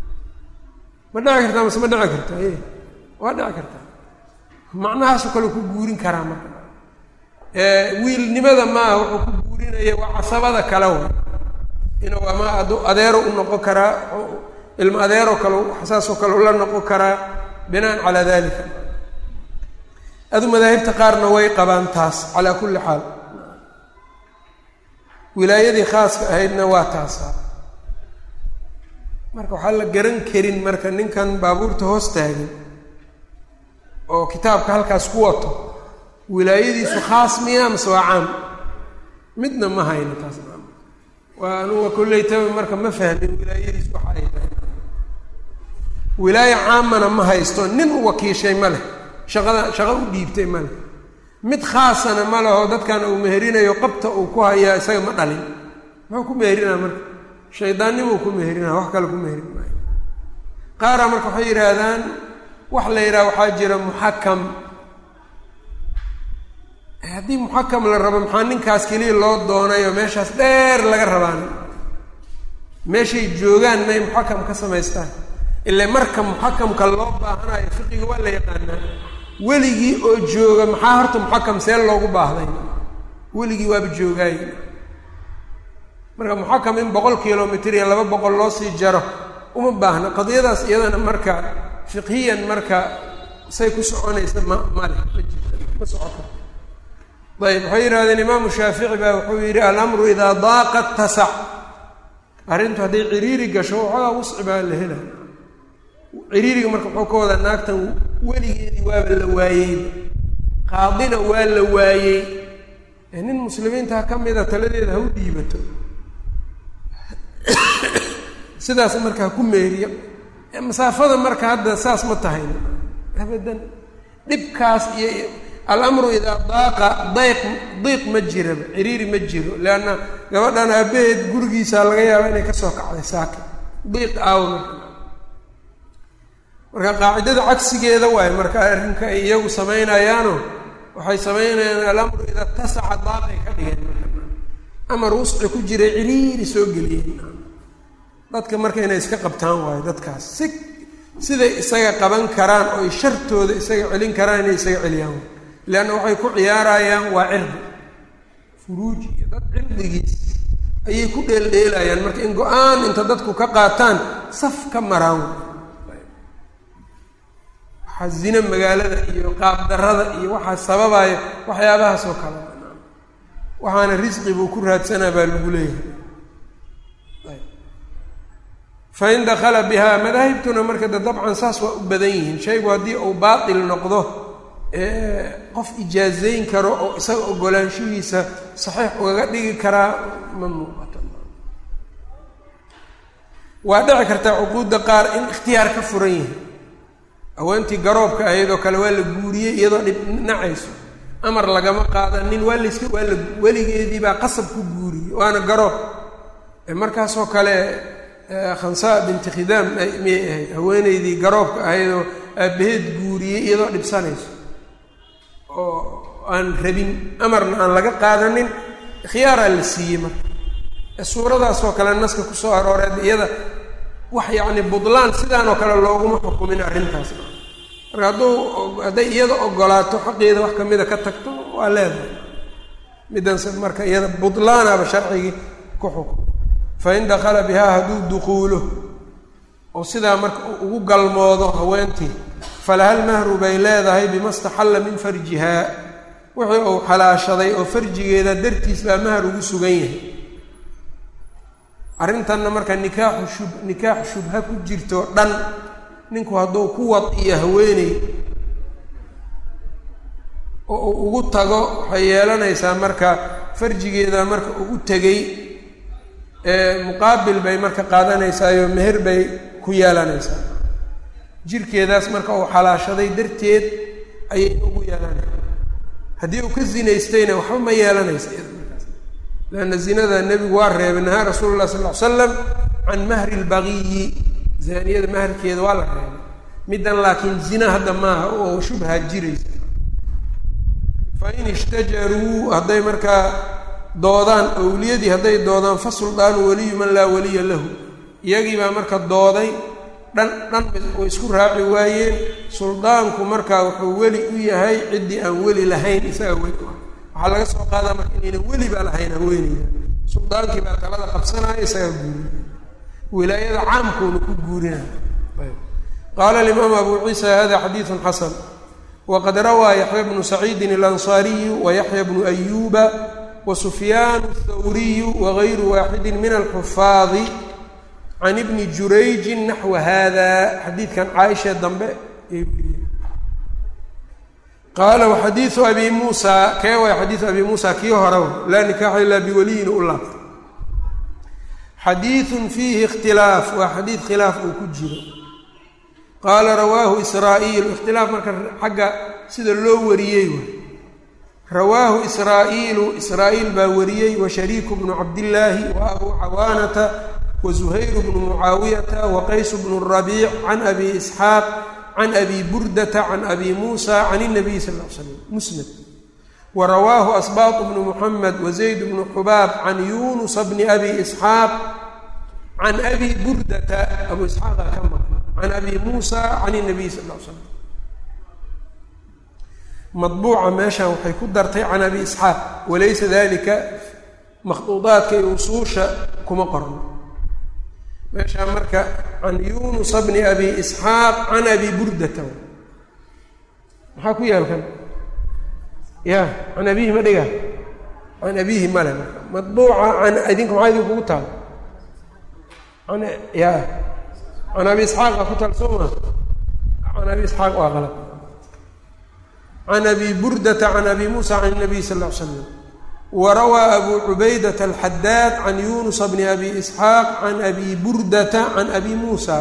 A: ma dhici kartaa mase ma dhici kartaa e waa dhici kartaa macnahaasoo kale ku guurin karaa marka wiilnimada maaha wuxuu ku guurinaya waa casabada kale wa inuu ama adu adeero u noqon karaa ilmo adeeroo kale saasoo kale ula noqon karaa binaan calaa dalika adu madaahibta qaarna way qabaan taas calaa kulli xaal wilaayadii khaaska ahaydna waa taasaa marka waxaa la garan karin marka ninkan baabuurta hoos taagin oo kitaabka halkaas ku wato wilaayadiisu khaas miya mase waa caam midna ma hayno taas waa anuga kollaytaba marka ma fahmin wilaayadiisu waxa ay tahay wilaayo caamana ma haysto nin u wakiishay ma leh shaqada shaqo u dhiibtay ma leh mid khaasana ma leho dadkan uu meherinayo qabta uu ku hayaa isaga ma dhalin muxuu ku meherinaa marka shaydaannimuu ku meherinaa wax kale ku meherin maayo qaaraa marka waxay yidhaahdaan wax la yidhaha waxaa jira muxakam haddii muxakam la rabo maxaa ninkaas keliya loo doonayo meeshaas dheer laga rabaan meeshay joogaan may muxakam ka samaystaan ile marka muxakamka loo baahanayo fiqiga waa la yaqaanaa weligii oo jooga maxaa horta muxakam see loogu baahday weligii waaba joogaay marka muxakam in boqol kilomitr iyo laba boqol loo sii jaro uma baahna qadiyadaas iyadana marka fiqhiyan marka say ku soconaysa ma male ma jirta ma socoto ayb waxay yidhahdeen imaamu shaafici baa wuxuu yidhi alamru idaa daaqa tasac arrintu hadday ciriiri gasho waxoogaa wusci baa la hela ciriiriga marka wuxuu ka wadaa naagtan weligeedii waaba la waayey qaadina waa la waayey nin muslimiinta ka mida taladeeda ha u dhiibato sidaas marka ha ku meeriyo masaafada marka hadda saas ma tahayn abadan dhibkaas iyo alamru idaa daaqa dayq diiq ma jiraba ciriiri ma jiro leanna gabadhan aabaheed gurigiisa laga yaaba inay kasoo kacday saaka diiq aawa marka qaacidada cagsigeeda waayo marka arrinka ay iyagu samaynayaano waxay samaynayaan alamru idaa tasaca daaqay ka dhigeen marka amar wusci ku jiray ciriiri soo geliyeen dadka marka inay iska qabtaan waayo dadkaas si siday isaga qaban karaan oo ay shartooda isaga celin karaan inay isaga celiyaan leanna waxay ku ciyaarayaan waa cirdi furuuji iyo dad cirdigiis ayay ku dheeldheelayaan marka in go-aan inta dadku ka qaataan saf ka maraan waxaa zina magaalada iyo qaabdarrada iyo waxaa sababaya waxyaabahaas oo kale waxaana risqi buu ku raadsanaa baa lagu leeyahay fain dakala bihaa madaahibtuna marka de dabcan saas waa u badan yihiin shaygu haddii uu baatil noqdo qof ijaazayn karo oo isaga ogolaanshihiisa saxiix ugaga dhigi karaa ma muuqato waa dhici kartaa cuquudda qaar in ikhtiyaar ka furan yahay haweentii garoobka ahayd oo kale waa la guuriyey iyadoo dhib nacayso amar lagama qaadanin waa layska waa la weligeedii baa qasab ku guuriyey waana garoob markaasoo kale khansaa binti khidaam miyay ahayd haweeneydii garoobka ahayd oo aabbaheed guuriyey iyadoo dhibsanayso oo aan rabin amarna aan laga qaadanin khiyaaraa la siiyey marka suuradaasoo kale naska kusoo arooreed iyada wax yacni budlaan sidaanoo kale looguma xukumin arrintaas marka hadduu hadday iyada ogolaato xaqeeda wax kamida ka tagto waa leedahay midanse marka iyada budlaanaba sharcigii ku xukumay fain dakala bihaa hadduu duquulo oo sidaa marka ugu galmoodo haweentii falahal mahru bay leedahay bima staxalla min farjihaa wixii uu xalaashaday oo farjigeeda dartiis baa mahar ugu sugan yahay arrintanna marka nikaaxu shub nikaax shubha ku jirto dhan ninku hadduu ku wad iyo haweeney oo uu ugu tago waxay yeelanaysaa marka farjigeeda marka uu u tegey muqaabil bay marka qaadanaysaayoo meher bay ku yeelanaysaa jirkeedaas marka uu xalaashaday darteed ayay ugu yeelanaysa haddii uu ka zinaystayna waxba ma yeelanaysa leanna zinada nebigu waa reebay nahaa rasuulu lah sal ly slam can mahri lbagiyi zaaniyada maharkeeda waa la reebay middan laakiin zina hadda maaha oo shubha jiraysa fain ishtajaruu hadday markaa doodaan owliyadii hadday doodaan fa suldaanu waliyu man laa waliya lahu iyagii baa marka dooday dhan dhan way isku raaci waayeen suldaanku markaa wuxuu weli u yahay ciddii aan weli lahayn isaga weli waxaa laga soo qaadaa marka inaynan weliba lahayn haweeneyda suldaankii baa talada qabsanaya isagaa guurinaya wilaayada caamkuuna ku guurinaya qaala alimaam abu ciisa hada xadiidu xasan waqad rawaa yaxya bnu saciidin alansaariyu wayaxya bnu ayuuba wasufyaan athawriyu wagayru waaxidi min alxufaadi can ibni jurayjin naxwa hada xadiidkan caaisha dambe ayay weriyeen qaala waxadiidu abi muusa kee waay xadiidu abi muusa kii horew laa nikaaxa ilaa biwaliyin u laabta xadiidun fiihi ikhtilaaf waa xadiid khilaaf uu ku jiro qaala rawaahu israa'iilu ikhtilaaf marka xagga sida loo wariyey waay rawaahu israa'iilu israa'iil baa wariyey wa shariiku bnu cabdillaahi wa abuu cawaanata wa zuhayru bnu mucaawiyata wa qaysu bnu rabiic can abi isxaaq can abi burdata can abi muusa can inabiy sal l slam musnad wa rawaahu asbaatu bnu muxamed wa zayd bnu xubaab can yunusa bni abi isxaaq can abi burdata abu isxaaqa ka maqla can abi muusa can inabiy sal l slam madbuuca meeshan waxay ku dartay can abi isxaaq walaysa dalika makhduudaadka iyo usuusha kuma qorno meeshaa marka can yunusa bni abi isxaaq can abi burdata maxaa ku yaal kan ya can abihi ma dhiga can abihi male marka madbuuca can idinka maxaa idin kugu taal an ya can abi isxaaqa ku taal soo ma can abi isxaaq waa qalad can abi burdata can abi muusa can nabiy sal ll ly slam warawaa abu cubaydata alxadaad can yunusa bni abi isxaaq can abi burdata can abi muusa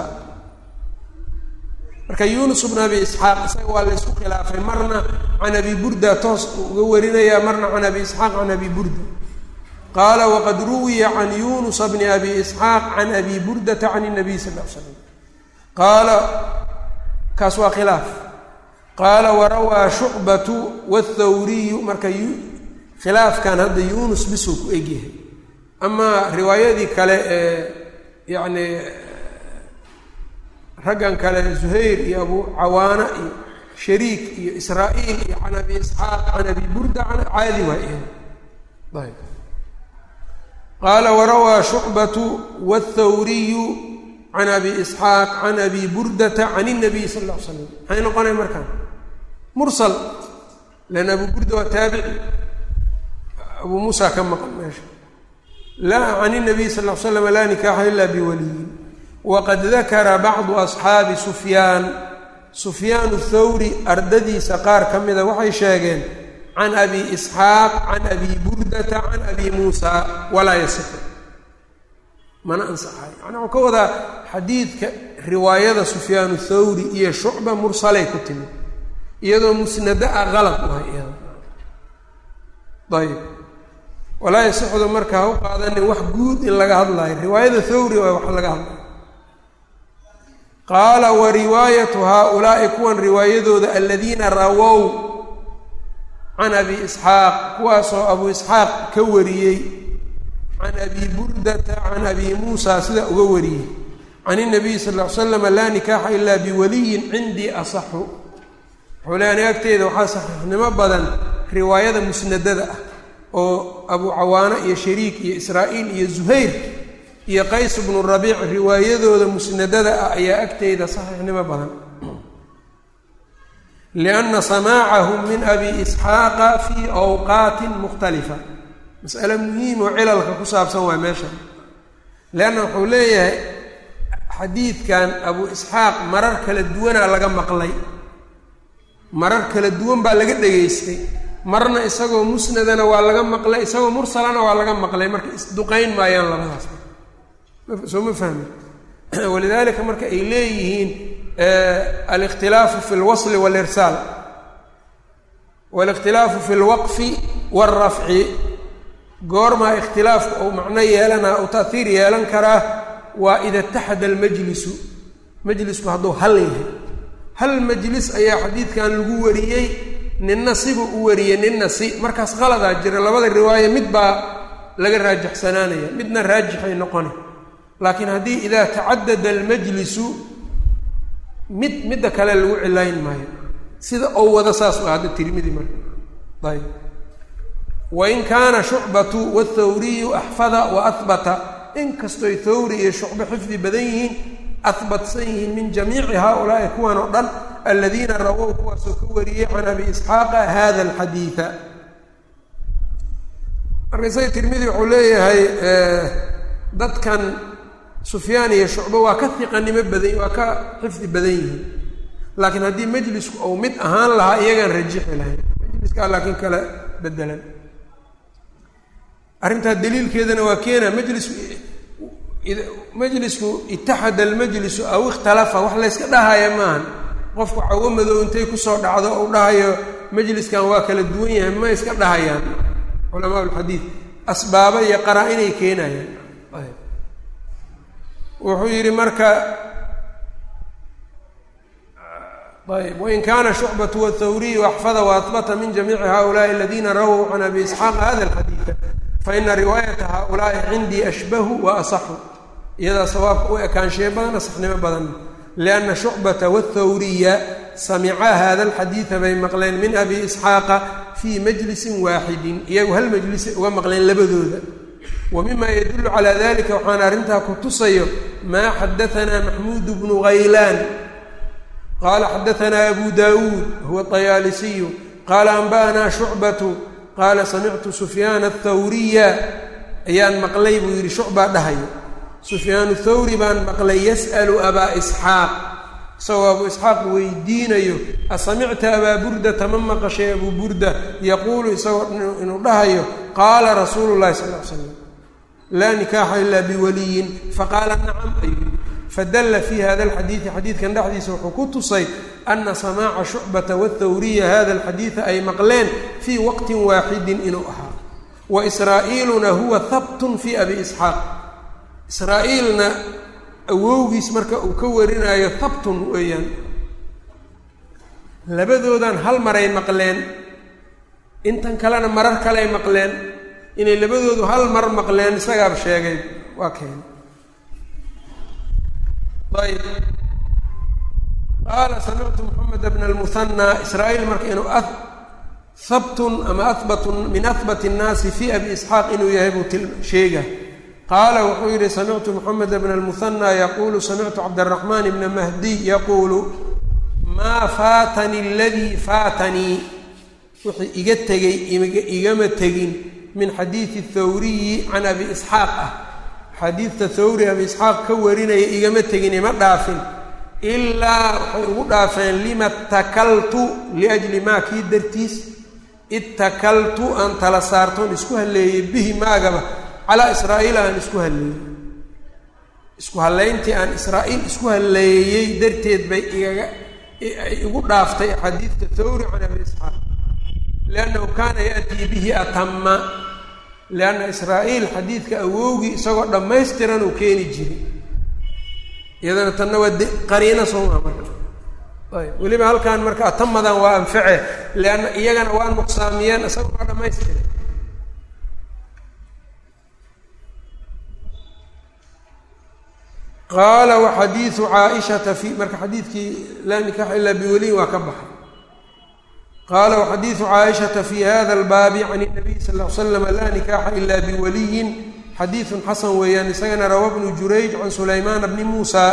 A: marka yunus bn abi isxaaq isaga waa la ysku khilaafay marna can abi burda toos uga warinaya marna can abi isxaaq can abi burda qaala waqad ruwiya can yunusa bni abi isxaaq can abi burdata can nabiy sal l slam qaala kaas waa khilaaf qaala warawaa shucbatu wاthawriyu marka khilaafkan hadda yunus bisuu ku egyahay amaa riwaayadii kale ee yacni raggan kale zuhayr iyo abu cawaana iyo shariik iyo israa'iil iyo can abi isxaaq can abi burda can caadi waa iyaga ayb qaala warawaa shucbatu wاthawriyu can abi isxaaq can abi burdata can الnabiy sal lla ly slam maxay noqonay markaan mursal lan abu burda waa taabici abu muusa ka maqan meesha laa can الnabiy sal ll ly slam laa nikaaxa ila biwaliyin waqad dakara bacdu asxaabi sufyaan sufyaan thawri ardadiisa qaar ka mida waxay sheegeen can abi isxaaq can abi burdata can abi muusa walaa yasixu mana ansaxayo yani waxuu ka wadaa xadiidka riwaayada sufyaan thawri iyo shucba mursalay ku timid iyadoo musnado ah qalad u hay iyada ayb walaa yasixdu marka ha u qaadanin wax guud in laga hadlayo riwaayada thawri waa wax laga hadlayo qaala wa riwaayatu haaulaa'i kuwan riwaayadooda aladiina rawow can abi isxaaq kuwaasoo abu isxaaq ka wariyey can abi burdata can abi muusa sida uga wariyey can inabiy sal ll ly slama laa nikaaxa ilaa biwaliyin cindii asaxu wuxuu le ani agteeda waxaa saxiixnimo badan riwaayada musnadada ah oo abu cawaano iyo shariik iyo israa'iil iyo zuhayr iyo qays bnu rabiic riwaayadooda musnadada ah ayaa agteyda saxiixnimo badan lianna samaacahum min abi isxaaqa fii awqaatin mukhtalifa mas'ale muhiim oo cilalka ku saabsan waa meesha leanna wuxuu leeyahay xadiidkan abu isxaaq marar kala duwanaa laga maqlay marar kala duwan baa laga dhegaystay marna isagoo musnadana waa laga maqlay isagoo mursalana waa laga maqlay marka isduqayn maayaan labadaas soo ma fahmi walidalika marka ay leeyihiin alikhtilaafu fi lwasli walirsaal walikhtilaafu fi lwaqfi waalrafci goormaa ikhtilaafku ou macno yeelanaa ou ta'hiir yeelan karaa waa ida itaxada almajlisu majlisku hadduu hal yahay hal majlis ayaa xadiidkan lagu wariyey ninna sibuu u wariyey ninna si markaas qaladaa jira labada riwaaye mid baa laga raajaxsanaanaya midna raajixay noqona laakiin haddii idaa tacadada almajlisu mid midda kale lagu cilayn maayo sida ou wada saas waa hadda tirmidi marka ayb wain kaana shucbatu wathawriyu axfada wa ahbata inkastoy thawri iyo shucbo xifdi badan yihiin ahbatsan yihiin min jamiici haaulaai kuwan oo dhan aladiina rawow kuwaasoo ka wariyey can abi isxaaqa hada alxadiida marka isaga tirmidi wuxuu leeyahay dadkan sufyaan iyo shucbo waa ka hiqanimo badan waa ka xifdi badan yihiin laakiin haddii majlisku ou mid ahaan lahaa iyagaan rajixi lahayn majliskaa laakiin kala bedelan arrintaa daliilkeedana waa keena majlisku majlisku itaxada almajlisu aw ikhtalafa wax layska dhahaya maahan qofku cawo madow intay kusoo dhacdo ou dhahayo majliskan waa kala duwan yahay ma iska dhahayaan culamaa lxadiid asbaabo iyo qaraa inay keenayaan wuxuu yidhi marka ayb wain kaana shucbatu wاthawriyu axfada waahbata min jamiici haؤulaءi aladina rawow can abi isxaaq hada alxadiida faina riwaayata haؤulaai cindii ashbahu wa asaxu iyadaa sawaabka u ekaanshiye badan asaxnimo badan lianna shucbata wاthawriya samicaa hada alxadiida bay maqleen min abi isxaaqa fii majlisin waaxidin iyagu hal majlisay uga maqleen labadooda wa mima yadulu calaa dalika waxaan arrintaa ku tusayo maa xadaanaa maxmuud bnu haylaan qaala xadaanaa abu daawuud huwa طayaalisiyu qaala anba'anaa shucbatu qaala samictu sufyaana athawriya ayaan maqlay buu yidhi shucbaa dhahayo sufyaanu thawri baan maqlay yas'alu abaa isxaaq isagoo abuu isxaaq weydiinayo asamicta abaa burdata ma maqashay abuu burda yaquulu isagoo inuu dhahayo qaala rasuulu llahi sal l slam laa nikaaxa ilaa biwaliyin faqaala nacam ayuu fadalla fii hada alxadiidi xadiidkan dhexdiisa wuxuu ku tusay ana samaaca shucbata wathawriya hada alxadiida ay maqleen fii waqtin waaxidin inuu ahaa wa israa'iiluna huwa habtun fii abi isxaaq israa'iilna awowgiis marka uu ka warinayo habtun weeyaan labadoodan hal maray maqleen intan kalena marar kaley maqleen inay labadoodu hal mar maqleen isagaab sheegay waa keen ayb qaala samictu moxamed bna almuhanaa israa'iil marka inuu habtun ama ahbatun min ahbat الnaasi fii abi isxaaq inuu yahay buu til sheega qaala wuxuu yidhi samictu moxamed bna almuhanaa yaquulu samictu cabdالraxmaan bna mahdiy yaquulu maa faatanii aladii faatanii wixii iga tegey igama tegin min xadiidi thawriyi can abi isxaaq ah xadiidta thawri abi isxaaq ka warinaya igama tegin ima dhaafin ilaa waxay ugu dhaafeen lima takaltu liajli maa kii dartiis ittakaltu aan tala saartoon isku halleeyey bihi maagaba calaa israa'iil aan isku halleeyey isku hallayntii aan israa'iil isku halleeyey darteed bay igaga igu dhaaftay xadiidta thawri can abi isxaaq liannahu kaana ya'tii bihi atama lianna israa'iil xadiidka awowgii isagoo dhammaystiran uu keeni jiray iyadana tanna waa de qariino soomaa marka ayb weliba halkan marka atamadan waa anface lianna iyagana waa nuqsaamiyeen isagoo waa dhammaystiray qaala waxadiidu caaishata fi marka xadiidkii laa nikaaxa ilaa biweliyin waa ka baxay qaala waxadiidu caaishata fi hada albaabi can الnabiy sal ll ly slam laa nikaaxa ila biwaliyin xadiidun xasan weeyaan isagana rawa bnu jurayj can sulaymaan bni muusa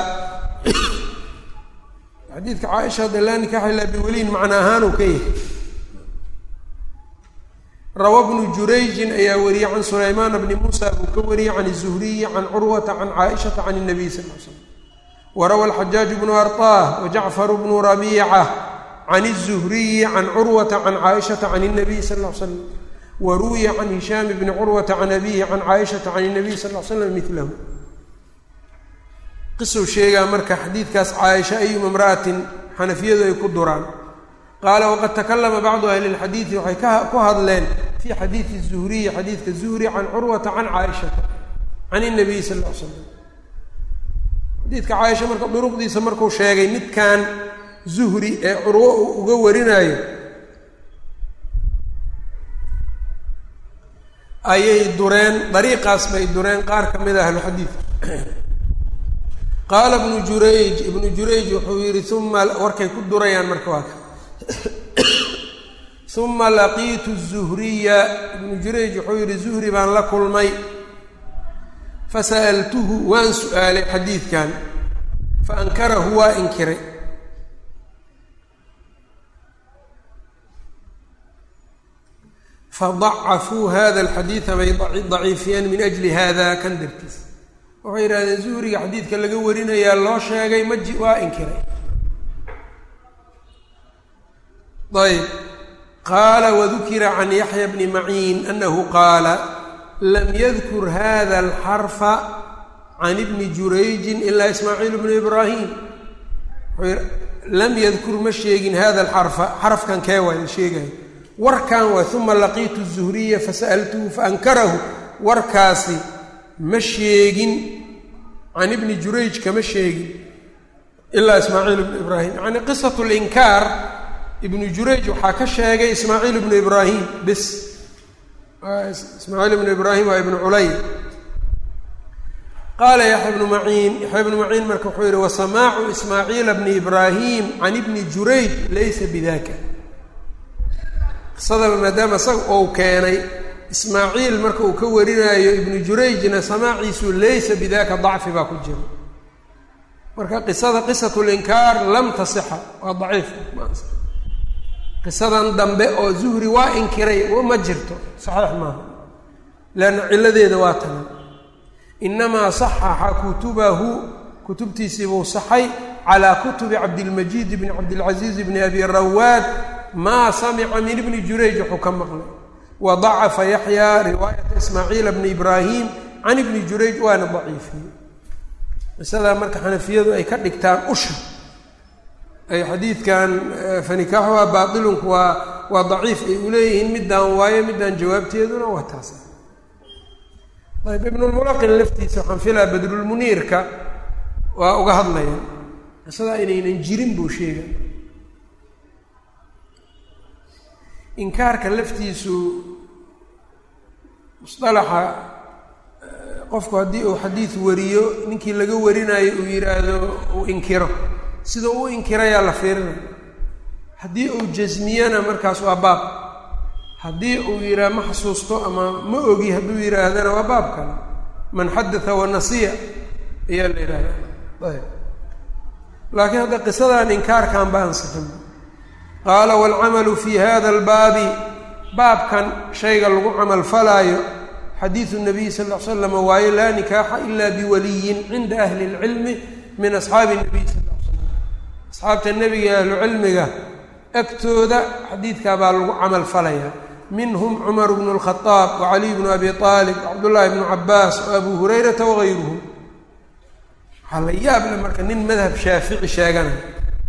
A: xadiidka caaisha hadda laa nikaaxa ilaa biwaliyin macna ahaanuu ka yahay rawa bnu jurayjin ayaa wariyey can sulaymaana bni muusa buu ka wariyey can الzuhriyi can curwata can caaishata can الnabiy sal l slam warawa alxajaaj bnu arطah wajacfar bnu rabiica can الzuhriyi can curwata can caaishata can الnabiy sal l slam waruwiya can hishaam bni curwata can abihi can caaishata can الnabiy sal l slam milahu qisuu sheegaa marka xadiidkaas caaisha ayuma imra'atin xanafiyadu ay ku duraan qaala waqad takalama bacdu ahli اlxadiidi waxay ku hadleen fi xadiidi الzuhriyi xadiidka zuhri can curwata can caaishata can الnabiy sal l slam xadiidka caaisha marka duruqdiisa markuu sheegay midkan zuhri ee curwo uu uga warinayo ayay dureen dariiqaas bay dureen qaar ka mid a ahluxadiid qaala ibnu jurayj ibnu jurayj wuxuu yidhi uma warkay ku durayaan marka waa ka uma laqiitu zuhriya ibnu jurayj wuxuu yihi zuhri baan la kulmay fasa'altuhu waan su-aalay xadiidkan faankarahu waa inkiray fadacafuu hada alxadiida bay daciifiyeen min ajli hada kan dartiis waxay yidhahdeen zuhriga xadiidka laga warinayaa loo sheegay maji waa inkiray ayb qaala wadukira can yaxya bni maciin anahu qaala lam yadkur hada alxarfa can ibni jurayjin ilaa ismaaciil bnu ibraahim lam yadkur ma sheegin hada alxarfa xarafkan kee waa la sheegayo warkan waa uma laqiitu zuhriya fasa'altuhu faankarahu warkaasi ma sheegin can ibni jurayj kama sheegin ilaa ismaaciil ibnu ibraahim yacni qisat linkaar ibnu jurayj waxaa ka sheegay ismaaciil ibnu ibraahim bis ismaaciil ibnu ibraahim waa ibnu culay qaala yaxya bnu maciin yaxya bnu maciin marka wuxuu yihi wasamaacu ismaaciila bni ibraahim can ibni jurayj laysa bidaka qisadaba maadaama isaga ou keenay ismaaciil marka uu ka warinaayo ibnu jurayjna samaaciisu laysa bidaka dacfi baa ku jira marka qisada qisatu linkaar lam tasixa waa daciif qisadan dambe oo zuhri waa inkiray ma jirto saxiix maaha leanna cilladeeda waa tagan inamaa saxaxa kutubahu kutubtiisiibuu saxay calaa kutubi cabdilmajiid bni cabdilcaziiz bni abi rawaad maa samica min ibni jurayj wuxuu ka maqlay wa dacafa yaxyaa riwaayata ismaaciila bni ibraahim can ibni jurayj waana daciifiyey qisadaa marka xanafiyadu ay ka dhigtaan usha ay xadiidkan fanikaaxuha baatilunku waa waa daciif ay u leeyihiin middaan waayo middaan jawaabteeduna waa taas ayb ibnulmulaqin laftiisa waxaan filaa badrulmuniirka waa uga hadlaya qisadaa inaynan jirin buu sheegay inkaarka laftiisu musalaxa qofku haddii uu xadiid wariyo ninkii laga warinayo uu yidhaahdo uu inkiro sida u inkirayaa la fiirinaya haddii uu jasmiyana markaas waa baab haddii uu yidhaah ma xasuusto ama ma ogi hadduu yidhaahdana waa baab kale man xadatha wanasiya ayaa la yidhahda ayb laakiin hadda qisadan inkaarkan ba ansixin qaala waalcamalu fi hada albaabi baabkan shayga lagu camal falaayo xadiidu nabiy sal l slam waaye laa nikaaxa ila biwaliyin cinda ahli اlcilmi min asxaabi nabiy sal l slam asxaabta nebiga ahlu cilmiga agtooda xadiidkaa baa lagu camal falaya minhum cumar bnu اlkhadaab wacaliy bnu abi aalib wacabdullaahi bnu cabaas waabu hurayrata wagayruhum waxaa la yaable marka nin madhab shaafici sheeganaya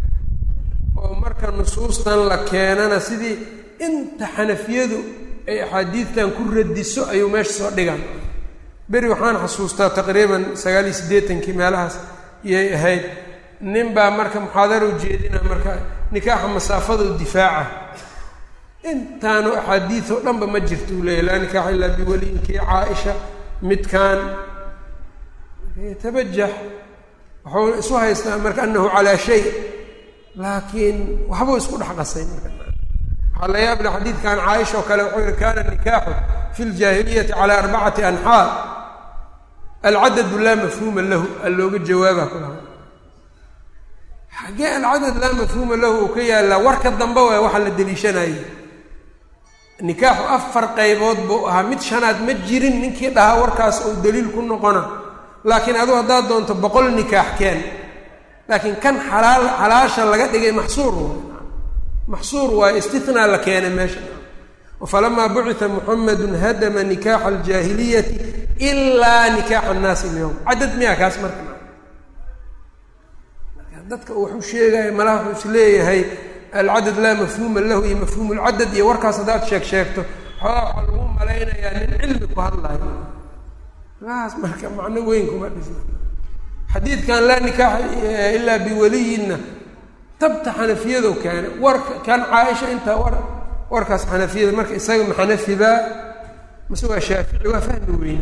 A: oo marka nusuustan la keenana sidii inta xanafiyadu ay axaadiidtan ku radiso ayuu meesha soo dhigaan beri waxaan xasuustaa taqriiban sagaal iyo siddeetankii meelahaas iyay ahayd nin baa marka muxaadaro ujeedina marka nikaaxa masaafada difaaca intaanu axaadiid oo dhanba ma jirto uu leeyahy laa nikaaxa ilaa biwaliyinkii caaisha midkaan yatabajax wuxuu isu haystaa marka anahu calaa shay laakiin waxbuu isku dhex qasay marka waxaa la yaable xadiidkan caaisha oo kale wuxuu yihi kana nikaaxu fi ljaahiliyati calaa arbacati anxaa alcadadu laa mafhuuma lahu a looga jawaaba kulaha xaggee alcadad laa mafhuuma lahu uu ka yaallaa warka dambe waay waxaa la deliishanayay nikaaxu afar qaybood buu ahaa mid shanaad ma jirin ninkii dhahaa warkaas uu daliil ku noqona laakiin aduu haddaad doonto boqol nikaax keen laakiin kan xalaal xalaasha laga dhigay maxsuur waay maxsuur waaye istinaa la keenay meesha wafalamaa bucita muxamedun hadama nikaaxa aljaahiliyati ilaa nikaaxa annaasi ilyowm cadad miyaa kaas marka dadka uu waxu sheegaya malaha wuxuu is leeyahay alcadad laa mafhuuma lahu iyo mafhuum lcadad iyo warkaas haddaad sheeg sheegto xoogaa waxaa lagu malaynayaa nin cilmi ku hadlayo kaas marka macno weyn kuma dhisna xadiidkan laa nikaaxa ilaa biwaliyinna tabta xanafiyado keena warka kan caaisha intaa war warkaas xanafiyada marka isaga ma xanafibaa mase waa shaafici waa fahmi weyne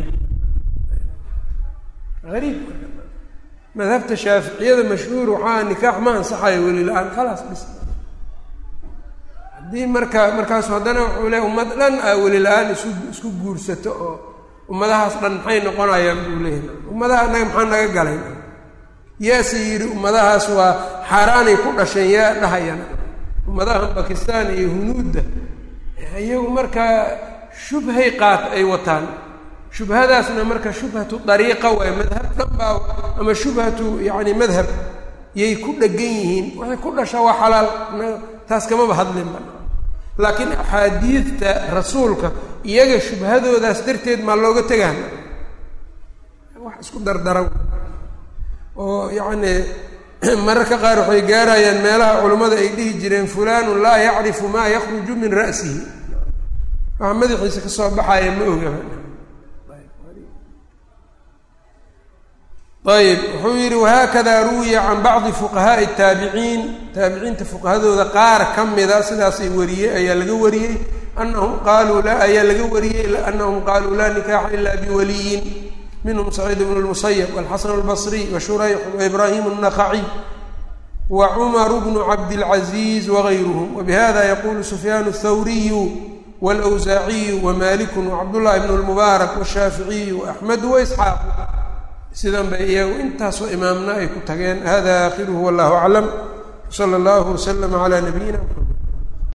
A: ariib madhabta shaaficiyada mashhuur waxaa nikaax ma ansaxayo weli la-aan khalaas bis haddii marka markaasu haddana wuxuu leey ummad dhan aa weli la-aan isu isku guursato oo ummadahaas dhan maxay noqonayaan buu leeyahay ummadaha naga maxaa naga galay yaase yidhi ummadahaas waa xaaraanay ku dhasheen yaa dhahayana ummadahan bakistan iyo hunuudda iyagu markaa shubhay qaat ay wataan shubhadaasna marka shubhatu dariiqa waay madhab dhan baa ama shubhatu yacni madhab yay ku dhegan yihiin waxay ku dhashaa waa xalaal taas kamaba hadlinba laakiin axaadiidta rasuulka iyaga shubhadoodaas darteed maa looga tegaan wax isku dardara oo yacni mararka qaar waxay gaarayaan meelaha culammada ay dhihi jireen fulanu laa yacrifu maa yakruju min ra'sihi waxa madaxiisa ka soo baxaya ma oga ayb wuxuu yidhi wahaakada ruwiya can bacdi fuqahaa'i taabiciin taabiciinta fuqahadooda qaar ka mida sidaasay wariyey ayaa laga wariyey anahum qaaluu la ayaa laga wariyey anahum qaaluu laa nikaaxa ila biwaliyin minhum saciid bnu lmusayab walxasan albasriy wa shurayx waibrahim الnakaciy wa cumaru bnu cabdilcaziiz wagayruhum wabihada yaqulu sufyaan الthawriyu wاlawsaaciyu wamaliku wacabdullahi bn اlmubaarak washaaficiyu waaxmedu waisxaaqu sidan bay iyagu intaasoo imaamna ay ku tageen hada aakhiruhu wallahu aclam sala allahu waslama calaa nabiyina mxamed